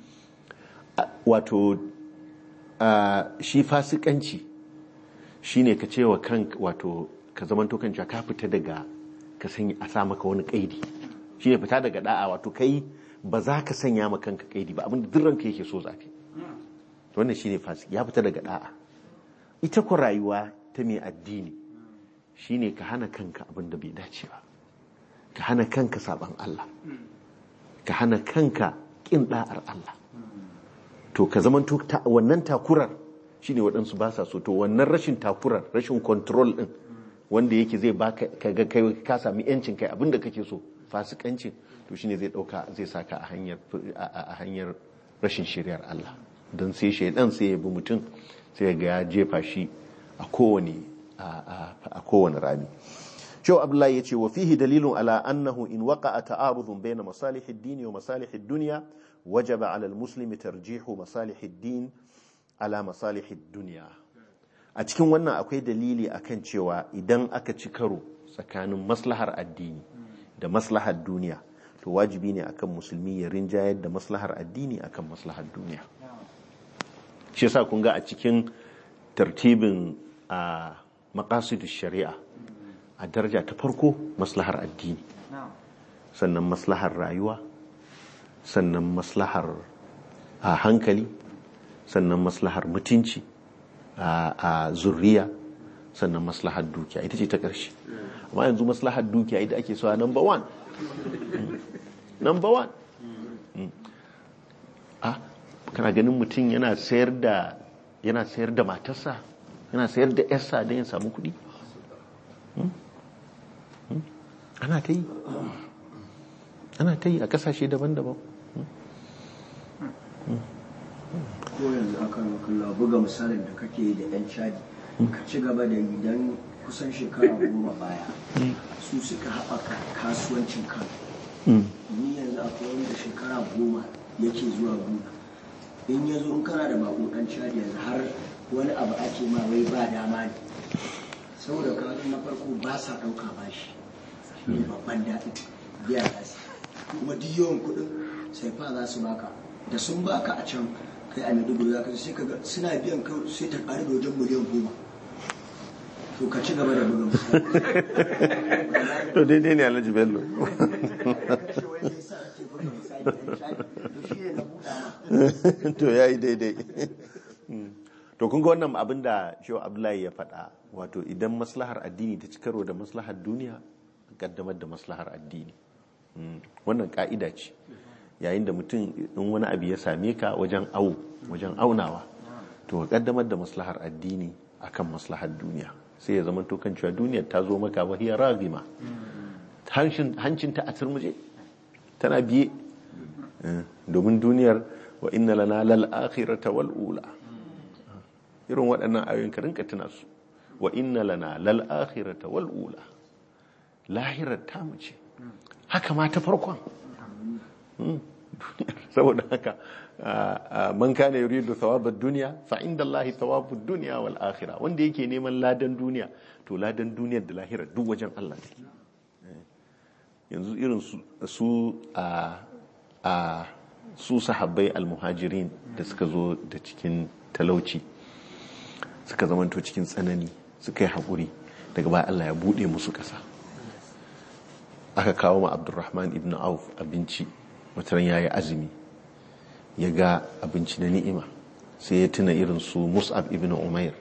wato shi fasikanci shine ka cewa kan wato ka zamanto kan cewa ka fita daga ka sanya a sa maka wani kaidi shine fita daga da'a wato kai ba za ka sanya maka kanka kaidi ba abinda duk ranka yake so zafi wannan shine fasik ya fita daga da'a ita ku rayuwa ta mai addini shine ka hana kanka abin da bai dace ba ka hana kanka saban Allah ka hana kanka kin da'ar Allah to ka zamanto wannan takurar shine waɗansu ba sa so to wannan rashin takurar rashin control din wanda yake zai baka kaga kai ka sami yancin kai abinda kake so fasikancin to shine zai dauka zai saka a hanyar a hanyar rashin shiriyar Allah don sai shaidan sai ya bi mutum sai ga ya jefa shi a kowane a kowane rami Shehu Abdullahi ya ce wa fihi dalilun ala annahu in waqa'a ta'arudun bayna masalihid din wa masalihid dunya wajaba ala al-muslimi tarjihu masalihid din ala masalihid dunya a cikin wannan akwai dalili akan cewa idan aka ci karo tsakanin maslahar addini da maslahar duniya to wajibi ne akan musulmi ya rinjayar da maslahar addini akan maslahar duniya shi yasa kun ga a cikin tartibin a maqasidu shari'a a daraja ta farko maslahar addini sannan maslahar rayuwa sannan maslahar a hankali sannan maslahar mutunci a zurriya sannan maslahar dukiya ita ce ta ƙarshe amma yanzu maslahar dukiya ita ake so a number one number one a kana ganin mutum yana sayar da yana sayar da matarsa yana sayar da yarsa don ya samu kuɗi ana ta yi ana ta yi a ƙasashe daban-daban ko yanzu akan kalla buga misalin da kake da yan cadi ka ci gaba da yi don kusan shekara goma baya su suka haɓaka kasuwancin kan ni yanzu akwai wanda shekara goma yake zuwa gona in ya zo in kana da bako dan cadi yanzu har wani abu ake ma wai ba dama ne saboda kawai na farko ba sa ɗauka bashi ne babban daɗi biya za su kuma duk yawan kuɗin sai fa za su baka da sun baka a can kai a maiduguri za ka sai ka ga suna biyan ka sai ta ƙari da wajen miliyan goma to ka ci gaba da buga misali to daidai ne alhaji bello to ya yi daidai to kun ga wannan abin da shi abdullahi ya faɗa wato idan maslahar addini ta ci karo da maslahar duniya kaddamar da maslahar addini Mm, wannan ka'ida ce yayin da mutum in wani abu ya same ka wajen au wajen aunawa to ka kaddamar da maslahar addini akan maslahar duniya sai ya zama to kan cewa duniyar ta zo maka wahiyar ragima hancin ta a turmuje tana biye Eh, domin duniyar wa inna lana lal akhirata wal ula irin waɗannan ayoyin ka rinka tuna su wa inna lana lal akhirata wal ula lahirar ta mu ce haka ma ta farkon Mm. saboda haka ah, ah, man kana yuridu thawabad dunya fa inda Allah thawabud dunya wal akhirah wanda yake neman ladan duniya to ladan duniyar da lahira duk wajen Allah take yanzu irin su su a a su sahabbai almuhajirin da suka zo da cikin talauci suka zamanto cikin tsanani suka yi haƙuri daga baya Allah ya buɗe musu ƙasa aka kawo ma abdurrahman ibn auf abinci wataran ya yi azumi ya ga abinci na ni'ima sai ya tuna irin su mus'ab ibn umair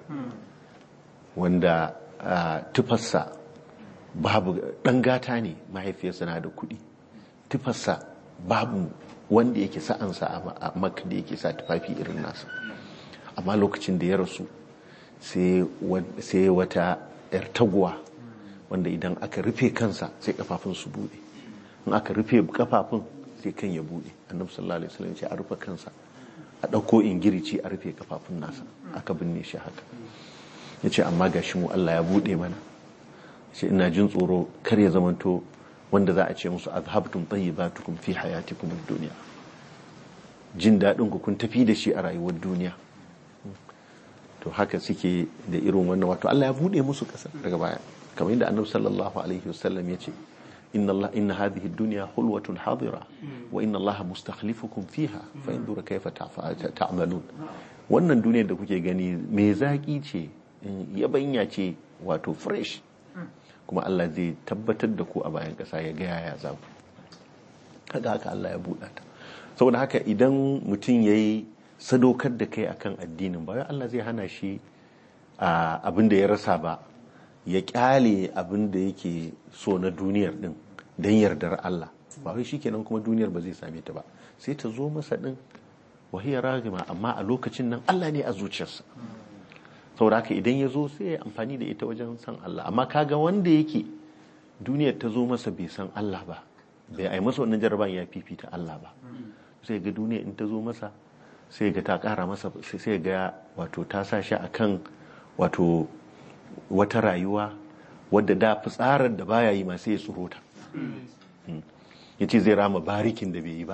wanda ah, tufarsa babu ɗan gata ne mahaifiyarsa na da kuɗi tufarsa babu wanda yake sa'ansa a- a makka da yake sa tufafi irin nasa amma lokacin da ya rasu sai wa- sai wata 'yar taguwa wanda idan aka rufe kansa sai kafafun su bude in aka rufe kafafun sai kan ya bude annabi sallallahu alaihi wasallam ya ce a rufe kansa a ɗauko ingirici a rufe kafafun nasa aka binne shi haka ya ce amma gashi mu Allah ya bude mana ce ina jin tsoro kar ya zamanto wanda za a ce musu azhabtum tayyibatukum fi hayatikum ad-dunya jin daɗin ku kun tafi da shi a rayuwar duniya to haka suke da irin wannan wato Allah ya bude musu ƙasa daga baya kamar yadda annabi sallallahu alaihi wasallam ya ce inna Allah inna hadhihi ad-dunya hulwatun hadira wa inna Allah mustakhlifukum fiha fa yanzura kayfa ta'fa- ta'malun wannan duniyar da kuke gani me zaki ce yabanya ce wato fresh kuma Allah zai tabbatar da ku a bayan ƙasa ya ga yaya za ku kaga haka Allah ya buɗa ta saboda haka idan mutum ya yi sadaukar da kai akan addinin ba wai Allah zai hana shi a abin da ya rasa ba ya kyale abin da yake so na duniyar din don yardar Allah ba wai shikenan kuma duniyar ba zai same ta ba sai ta zo masa din wahiyar ragima amma a lokacin nan Allah ne a zuciyarsa saboda haka idan ya zo sai ya amfani da ita wajen san Allah amma kaga wanda yake duniyar ta zo masa bai san Allah ba bai ai masa wannan jaraban ya fifita Allah ba sai ga duniya in ta zo masa sai ga ta kara masa sai ga wato ta sa shi akan wato wata rayuwa wadda da fitsarar da baya yi ma sai ya tsoro ta ya ce zai rama barikin da bai yi ba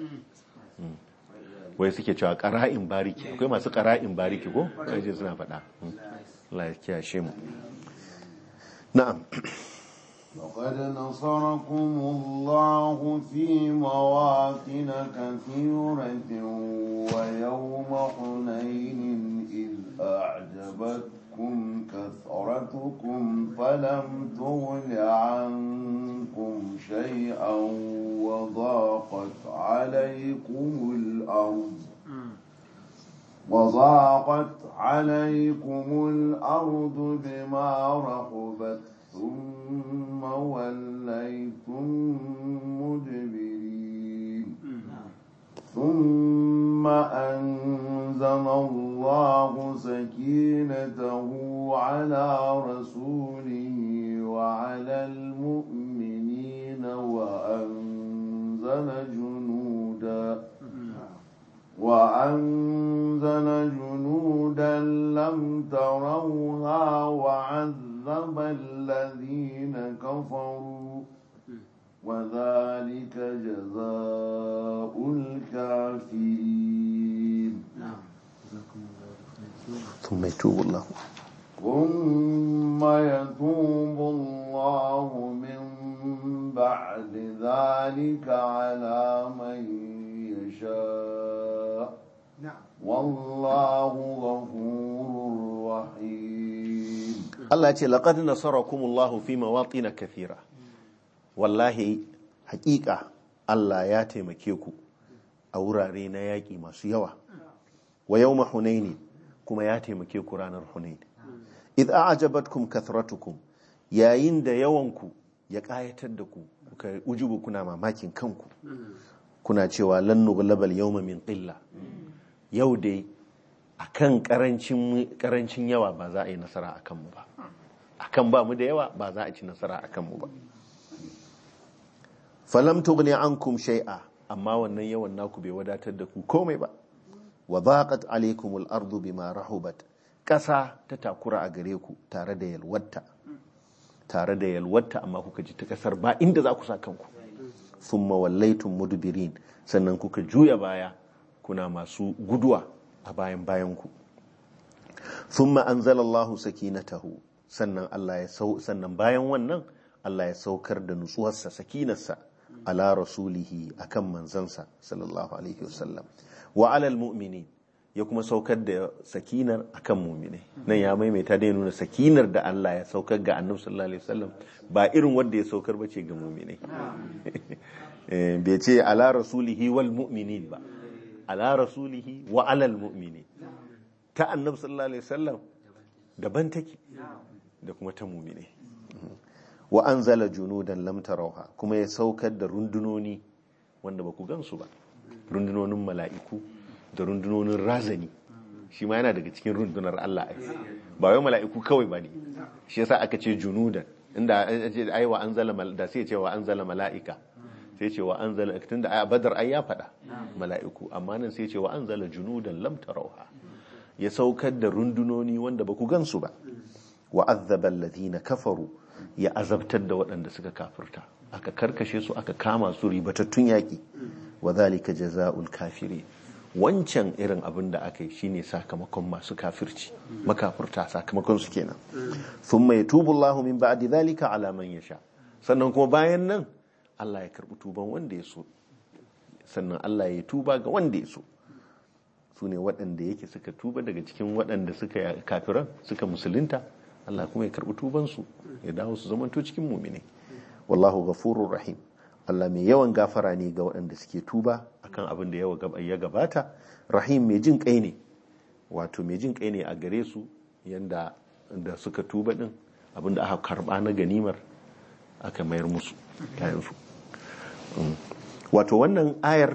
wai suke cewa ƙara'in bariki akwai masu ƙara'in bariki ko ƙarje suna faɗa Allah ya kiyashe mu na'am لقد نصركم الله في مواطن كثيرة ويوم حنين إذ أعجبتكم كثرتكم فلم تغن عنكم شيئا وضاقت عليكم الأرض وضاقت عليكم الأرض بما رحبت ثم وليتم مدبرين ثم أنزل الله سكينته على رسوله وعلى المؤمنين وأنزل جنودا وأنزل جنودا لم تروها وعذب الذين كفروا وذلك جزاء الكافرين ثم يتوب الله ثم يتوب الله من بعد ذلك على من يشاء والله غفور رحيم Allah ya ce laqad nasarakumullahu fi mawatin kathira wallahi hakika Allah ya taimake ku a wurare na yaƙi masu yawa wa yawma hunaini kuma ya taimake ku ranar hunain id a'jabatkum kathratukum yayin da yawanku ya kayatar da ku kuka ujubu kuna mamakin kanku kuna cewa lan nughlabal yawma min qilla yau dai akan karancin karancin yawa ba za a yi nasara akan mu ba akan ba mu da yawa ba za a ci nasara akan mu ba falam tughni ankum shay'a amma wannan yawan naku bai wadatar da ku komai ba wa dhaqat alaykum al-ardu bima rahubat kasa ta takura a gare ku tare da yalwatta tare da yalwatta amma kuka ji ta kasar ba inda za ku sa kanku thumma wallaytum mudbirin sannan kuka juya baya kuna masu guduwa a bayan bayan ku thumma anzalallahu sakinatahu sannan Allah ya sau sannan bayan wannan Allah ya saukar da nutsuwarsa sakinarsa ala rasulihi akan manzansa sallallahu alaihi wasallam wa alal mu'minin ya kuma saukar da sakinar akan mu'minai nan ya maimaita da ya nuna sakinar da Allah ya saukar ga annabi sallallahu alaihi wasallam ba irin wanda ya saukar bace ga mu'minai Eh, bai ce ala rasulihi wal mu'minin ba ala rasulihi wa alal mu'minin ta annabi sallallahu alaihi wasallam daban take da kuma ta mu'minai wa anzala junudan lam tarawha kuma ya saukar da rundunoni wanda baku gansu ba rundunonin mala'iku da rundunonin razani shi ma yana daga cikin rundunar Allah ai ba wai mala'iku kawai ba ne shi yasa aka ce junudan inda ce ai wa anzala mal- da sai ce wa anzala mala'ika sai ce wa anzala tunda a badar ai ya faɗa mala'iku amma nan sai ce wa anzala junudan lam tarawha ya saukar da rundunoni wanda baku gansu ba wa azzaba alladhina kafaru ya azabtar da waɗanda suka kafirta aka karkashe su aka kama su ribatattun yaƙi wa zalika jaza'ul kafiri wancan irin abin da aka yi shine sakamakon masu kafirci makafirta sakamakon su kenan thumma yatubu Allahu min ba'di zalika ala man yasha sannan kuma bayan nan Allah ya karbi tuban wanda ya so sannan Allah ya tuba ga wanda ya so su ne waɗanda yake suka tuba daga cikin waɗanda suka kafiran suka musulunta Allah kuma ya karɓi tubansu ya dawo su zamanto cikin mumine wallahu ghafurur rahim Allah mai yawan gafara ne ga waɗanda suke tuba akan abin da yawa gaba- ya gabata rahim mai jin kai ne wato mai jin kai ne a gare su yanda da suka tuba din abin da aka karba na ganimar aka mayar musu kayansu Mm. wato wannan ayar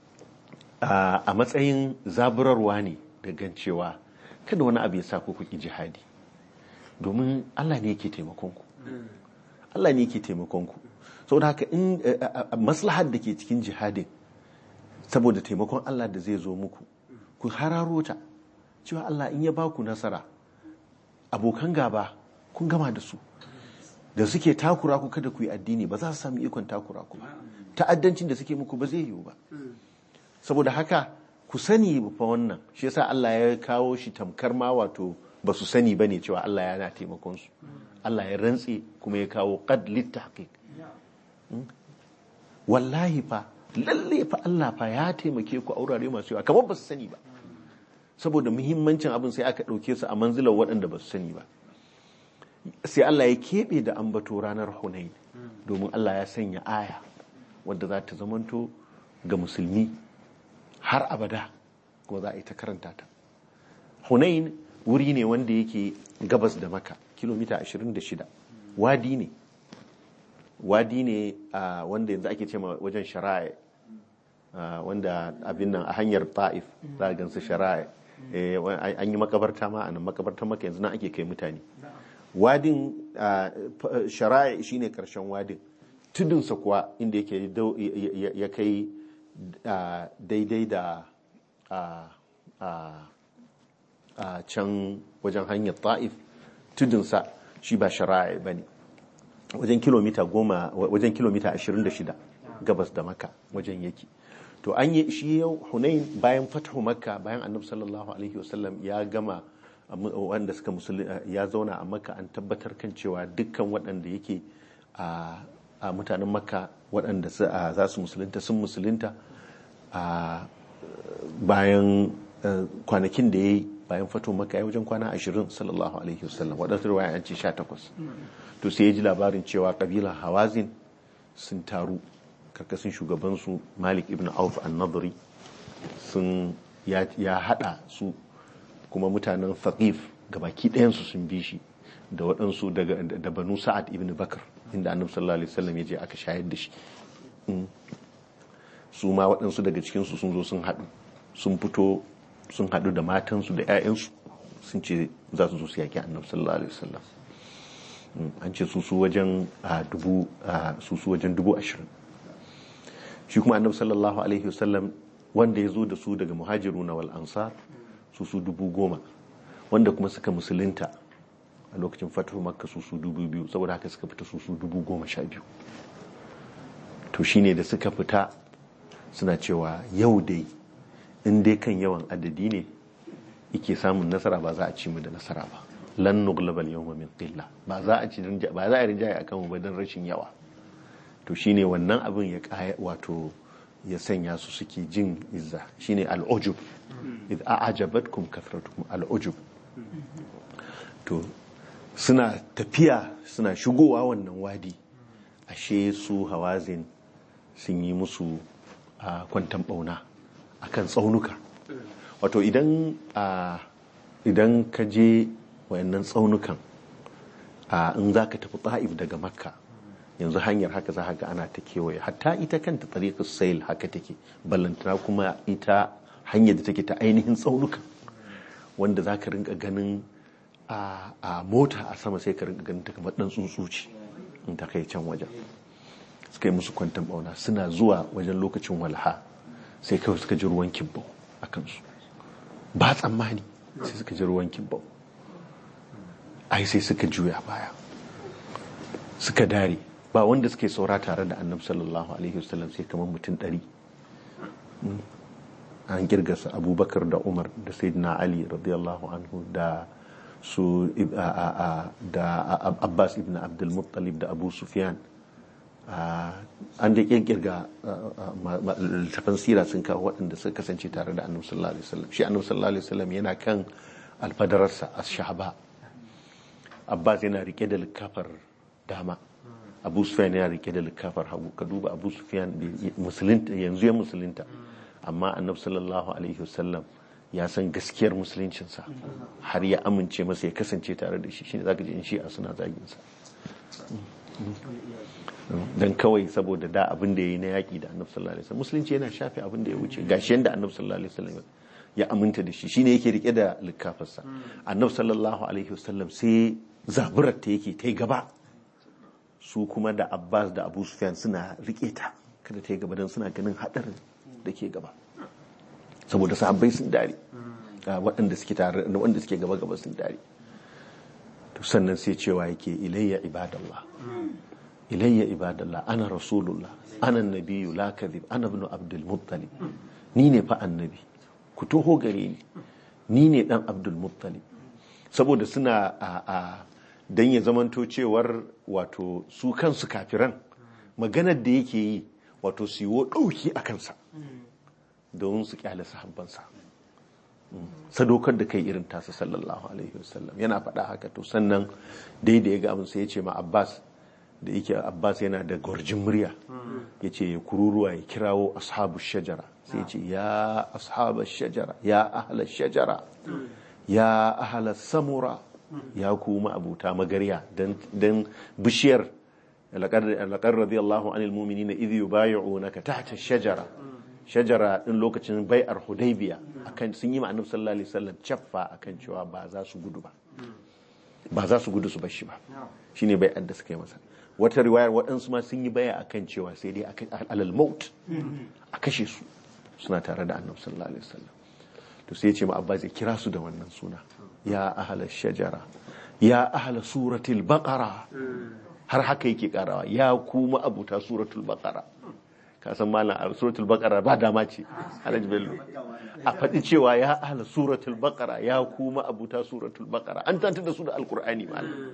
a a matsayin zaburarwa ne da gancewa kada wani abu ya sa ku kuki jihadi domin Allah ne yake taimakon ku Allah ne yake taimakon ku saboda haka in eh, eh, eh, maslahar da ke cikin jihadin saboda taimakon Allah da zai zo muku ku hararo ta cewa Allah in ya ba ku nasara abokan gaba kun gama da su da suke takura ku kada ku yi addini ba za su sami ikon takura ku ba ta'addancin da suke muku ba zai yiwu ba saboda haka ku sani fa wannan shi yasa Allah ya kawo shi tamkar ma wato ba su sani bane cewa Allah yana taimakon su Allah ya rantse kuma ya kawo qad littahqiq wallahi fa lalle fa Allah fa ya taimake ku a wurare masu yawa kamar ba su sani ba saboda muhimmancin abin sai aka ɗauke su a manzilar waɗanda ba su sani ba sai Allah ya keɓe da ambato ranar Hunain domin Allah ya sanya aya wadda za ta zamanto ga musulmi har abada kuma za a yi ta karanta ta Hunain wuri ne wanda yake gabas da maka kilomita 26 wadi ne wadi ne a wanda yanzu ake cewa wajen shara'a wanda abin nan a hanyar ta'if za a gansu shara'a an yi makabarta ma a nan makabartar maka yanzu nan ake kai mutane wadin shara'a shine karshen wadin tudunsa kuwa inda yake ya kai daidai da a can wajen hanyar ta'if tudunsa shi ba shara'a ba ne wajen kilomita goma wajen kilomita 26 gabas da maka wajen yake to an yi shi yau hunain bayan fatahu makka bayan annabi sallallahu alaihi wasallam ya gama wanda suka musulun ya zauna a makka an tabbatar kan cewa dukkan waɗanda yake a mutanen makka waɗanda za su musulunta sun musulunta bayan kwanakin da ya yi bayan fatahu makka ya wajen kwana 20 sallallahu alaihi wasallam waɗansu ruwaya an ce 18 to sai ya ji labarin cewa kabilan hawazin sun taru karkashin shugabansu malik ibn auf an-nadri sun ya hada su kuma mutanen faqif gabaki ɗayansu sun bi shi da waɗansu daga da banu sa'ad ibn bakar inda annabi sallallahu alaihi wasallam ya je aka shayar da shi Mm. su ma waɗansu daga cikinsu sun zo sun haɗu sun fito sun haɗu da matansu da 'ya'yansu sun ce za su zo su yaƙi annabi sallallahu alaihi wasallam Mm, an ce su su wajen a dubu a su su wajen dubu ashirin shi kuma annabi sallallahu alaihi wasallam wanda ya zo da su daga muhajiru na wal ansar su su dubu goma wanda kuma suka musulunta a lokacin fatu makka su su dubu biyu saboda haka suka fita su su dubu goma sha biyu to shine da suka fita suna cewa yau dai in dai kan yawan adadi ne ike samun nasara ba za a ci mu da nasara ba lan nuglabal yawma min qilla ba za a ci rinja- ba za a rinjaye akan mu ba dan rashin yawa to shine wannan abin ya kaya wato ya sanya su suke jin izza shine al'ujub id a'jabatkum kathratukum al'ujub to suna tafiya suna shigowa wannan wadi ashe su hawazin sun yi musu a kwantan bauna akan tsaunuka wato idan a idan ka je wayannan tsaunukan a in za ka tafi ta'if daga makka yanzu hanyar haka za ga ana ta kewaye hatta ita kanta tariqus sail haka take ballantana kuma ita hanyar da take ta ainihin tsaunukan wanda za ka rinka ganin a a mota a sama sai ka rinka ganin ta kamar dan tsuntsuci in ta kai can wajen suka yi musu kwantan bauna suna zuwa wajen lokacin walha sai kawai suka ji ruwan kibbau a kansu ba tsammani sai suka ji ruwan kibbau ai sai suka juya baya suka dare ba wanda suke saura tare da annabi sallallahu alaihi wasallam sai kamar mutum ɗari Mm. an girgasa abubakar da umar da sayyidina ali radiyallahu anhu da su ib- a- a- a- da a- abbas ibn abdul muttalib da abu sufyan Ah, an da kirkirga littafan sira sun kawo waɗanda suka kasance tare da annabi sallallahu alaihi wasallam shi annabi sallallahu alaihi wasallam yana kan alfadararsa a shahaba abbas yana rike da likafar dama abu sufyan yana rike da likafar hagu ka duba abu sufyan bai- musulunta yanzu ya musulunta amma annabi sallallahu alaihi wasallam ya san gaskiyar musuluncinsa har ya amince masa ya kasance tare da shi shine zaka ji in shi'a suna zagin sa dan kawai saboda da abin da ya yi na yaƙi da annabi sallallahu alaihi wasallam musulunci yana shafe abin da ya wuce gashi yanda annabi sallallahu alaihi wasallam ya aminta da shi shine yake rike da likafarsa annabi sallallahu alaihi wasallam sai zaburar ta yake ta yi gaba su kuma da abbas da abu sufyan suna rike ta kada ta yi gaba don suna ganin haɗarin da ke gaba saboda sahabbai sun dare ga waɗanda suke tare da waɗanda suke gaba gaba sun dare to sannan sai cewa yake ilayya ibadallah ilayya ibadallah ana rasulullah ana nabiyyu la kadhib ana ibn abdul muttalib ni ne fa annabi ku toho gare ni ni ne dan abdul muttalib saboda suna a a dan ya zamanto cewar wato su kansu kafiran maganar da yake yi wato su yiwo dauki a kansa domin su kyale sahabbansa sadaukar da kai irin tasa sallallahu alaihi wasallam yana faɗa haka to sannan daidai ya ga abin sai ya ce ma abbas da yake abbas yana da gwarjin murya ya ce ya kururuwa ya kirawo ashabu shajara sai ya ce ya ashabu shajara ya ahla shajara ya ahla samura ya kuma abuta magarya don bishiyar laƙar radiyallahu anil muminina idh yubayi'unaka tahta shajara shajara din lokacin bai'ar hudaybiya akan sun yi ma annabi sallallahu alaihi wasallam caffa akan cewa ba za su gudu ba ba za su gudu su bar shi ba shine bai'ar da suka yi masa wata riwayar waɗansu ma sun yi baya akan cewa sai dai alal maut a kashe su suna tare da annabi sallallahu alaihi wasallam to sai ya ce ma abbas ya kira su da wannan suna ya ahla shajara ya ahla suratul baqara har haka yake karawa ya kuma abuta suratul baqara ka san malam a suratul baqara ba dama ce alhaji bello a faɗi cewa ya ahla suratul baqara ya kuma abuta suratul baqara an tanta da su da alqur'ani malam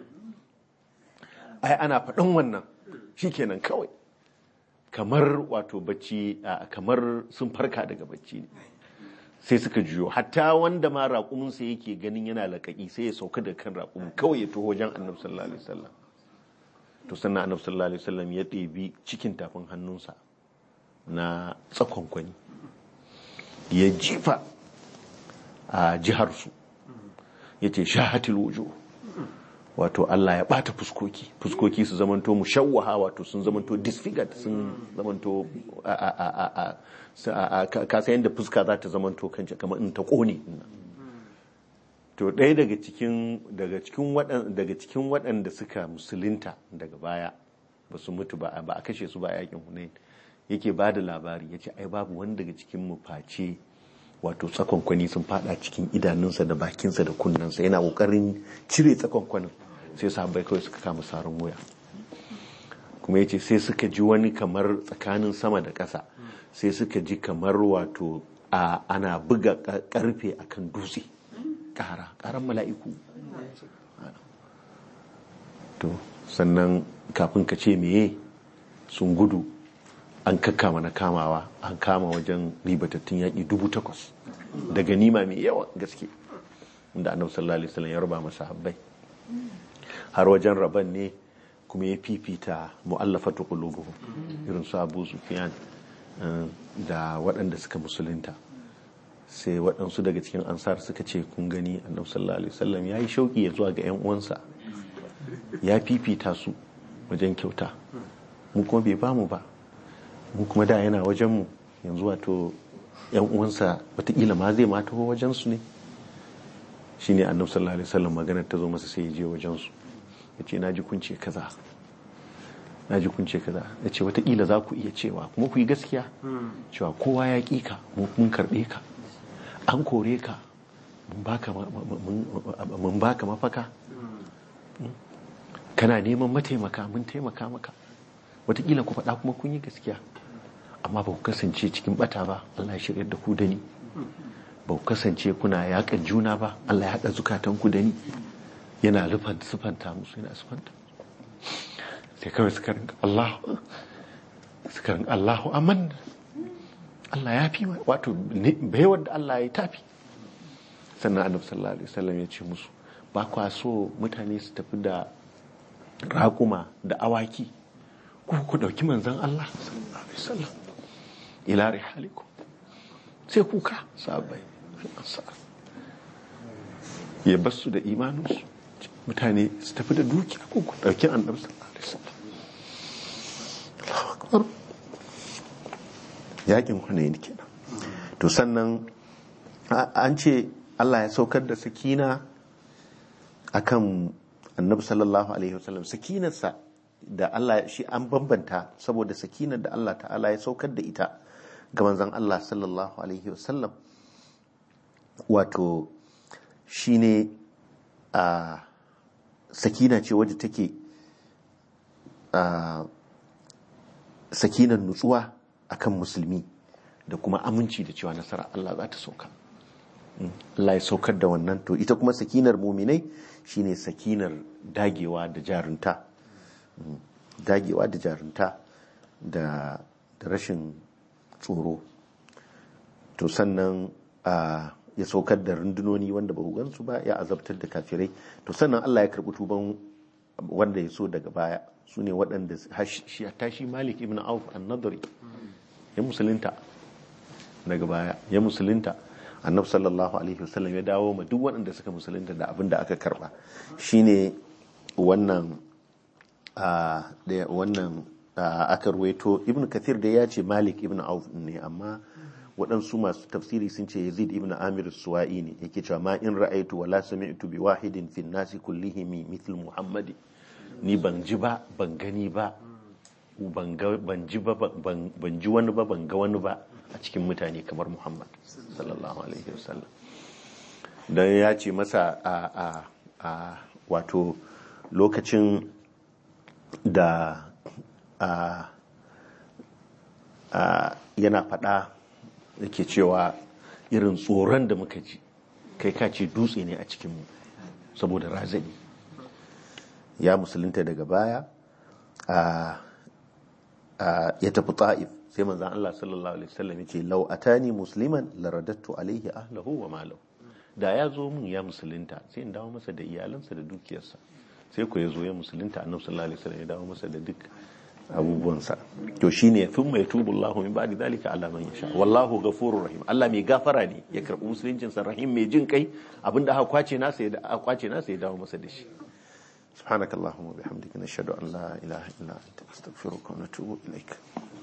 ai ana faɗin wannan shikenan kawai kamar wato bacci kamar sun farka daga bacci ne sai suka juyo hatta wanda ma raƙuminsa yake ganin yana laƙaƙi sai ya sauka da kan raƙumin kawai ya taho wajen annabi sallallahu alaihi wasallam to sannan annabi sallallahu alaihi wasallam ya ɗebi cikin tafin hannunsa na tsakonkwani ya jifa a jiharsu yace shahatil wujuh wato Allah ya bata fuskoki fuskoki su zamanto mushawwaha wato sun zamanto disfigured sun zamanto a a a a a sa- a- a- ka ka san yadda fuska za ta zamanto kanta kamar in ta kone to ɗaya daga cikin daga cikin waɗan daga cikin waɗanda suka musulunta daga baya ba su mutu ba ba a kashe su ba a yakin Hunain yake ba da labari yace ai babu wani daga cikin mu face wato tsakonkwani sun fada cikin idanunsa da bakinsa da kunnensa yana kokarin cire tsakonkwanin sai sahabbai kawai suka kama sarin wuya kuma yace sai suka ji wani kamar tsakanin sama da ƙasa sai suka ji kamar wato a ana buga ka- karfe akan dutse ƙara ƙaran mala'iku to sannan kafin ka ce meye sun gudu an kakkama na kamawa an kama wajen ribatattun yaƙi dubu takwas da ganima mai yawa gaske inda annabi sallallahu alaihi wasallam ya raba masa habbai har wajen raban ne kuma ya fifita mu'allafatu qulubuhum irin su Abu Sufyan eh, da waɗanda suka musulunta sai waɗansu daga cikin ansar suka ce kun gani annabi sallallahu alaihi wasallam ya yi shauki ya zuwa ga 'yan uwansa ya fifita su wajen kyauta mu kuma bai bamu ba mu kuma da yana wajenmu yanzu wato 'yan uwansa watakila ma zai ma taho wajensu ne shi ne annabi sallallahu alaihi wasallam maganar ta zo masa sai ya je wajensu ya ce na ji kun ce kaza na ji kun ce kaza ya ce watakila za ku iya cewa kuma ku yi gaskiya cewa kowa ya ƙi ka mu mun karɓe ka an kore ka mun baka ma- ma- mun- mun baka mafaka kana neman mataimaka mun taimaka maka watakila ku faɗa kuma kun yi gaskiya amma ba ku kasance cikin bata ba Allah ya shirya da ku da ni ba ku kasance kuna yaƙar juna ba Allah ya haɗa zukatan ku da ni yana rufan sufanta musu yana sufanta sai kawai suka rinka Allah suka rinka Allahu aman Allah ya fi mai wato ne- baiwar da Allah ya tafi sannan annabi sallallahu alaihi wasallam ya ce musu ba kwa so mutane su tafi da raƙuma da awaki ku ku ɗauki manzan Allah sallallahu alaihi wasallam ila rihalikum sai kuka sahabbai ansar ya basu da imaninsu mutane su tafi da dukiya ku ku ɗauki annabi sallallahu alaihi wasallam Allahu akbar yakin hunayn kenan to sannan a- an ce Allah ya saukar da sakina akan annabi sallallahu alaihi wasallam sakinarsa da Allah shi an bambanta saboda sakinar da Allah ta'ala ya saukar da ita ga manzon Allah sallallahu alaihi wasallam wato shine a sakina ce wadda take a sakinar nutsuwa akan musulmi da kuma aminci da cewa nasara Allah za ta sauka Allah ya saukar da wannan to ita kuma sakinar muminai shine sakinar dagewa da jarunta Mm, dagewa da jarunta da da rashin tsoro to sannan a ya saukar da rundunoni wanda ba ku gansu ba ya azabtar da kafirai to sannan Allah ya karɓi tuban wanda ya so daga baya su ne waɗanda shi tashi malik ibn auf an-nadri ya musulunta daga baya ya musulunta annabi sallallahu alaihi wasallam ya dawo ma duk waɗanda suka musulunta da abin da aka karba shine wannan a da wannan a, aka ruwaito ibn kathir da ya ce malik ibn auf ne amma waɗansu masu tafsiri sun ce yazid ibn amir suwa'i ne yake cewa ma in ra'aitu wala sami'tu bi wahidin fin nasi kullihim mithl muhammadi ni ban ji ba ban gani ba ban ga- ban ji ba ban ban ji wani ba ban ga wani ba a cikin mutane kamar muhammad sallallahu alaihi wasallam dan ya ce masa a a a wato lokacin da a a yana faɗa yake cewa irin tsoron da muka ji kai ka ce dutse ne a cikinmu saboda razani ya musulunta daga baya a a ya tafi ta'if sai manzan Allah sallallahu alaihi wasallam yace law atani musliman laradattu alaihi ahlahu wa malahu da ya zo mun ya musulunta sai in dawo masa da iyalansa da dukiyarsa sai ko ya zo ya musulunta annabi sallallahu alaihi wasallam ya dawo masa da duk abubuwansa to shine thumma yatubu Allahu min ba'di dhalika ala man yasha wallahu ghafurur rahim Allah mai gafara ne ya karbi musuluncin sa rahim mai jin kai abinda aka kwace nasa ya aka kwace nasa ya dawo masa da shi سبحانك اللهم وبحمدك نشهد أن لا إله إلا أنت نستغفرك ونتوب إليك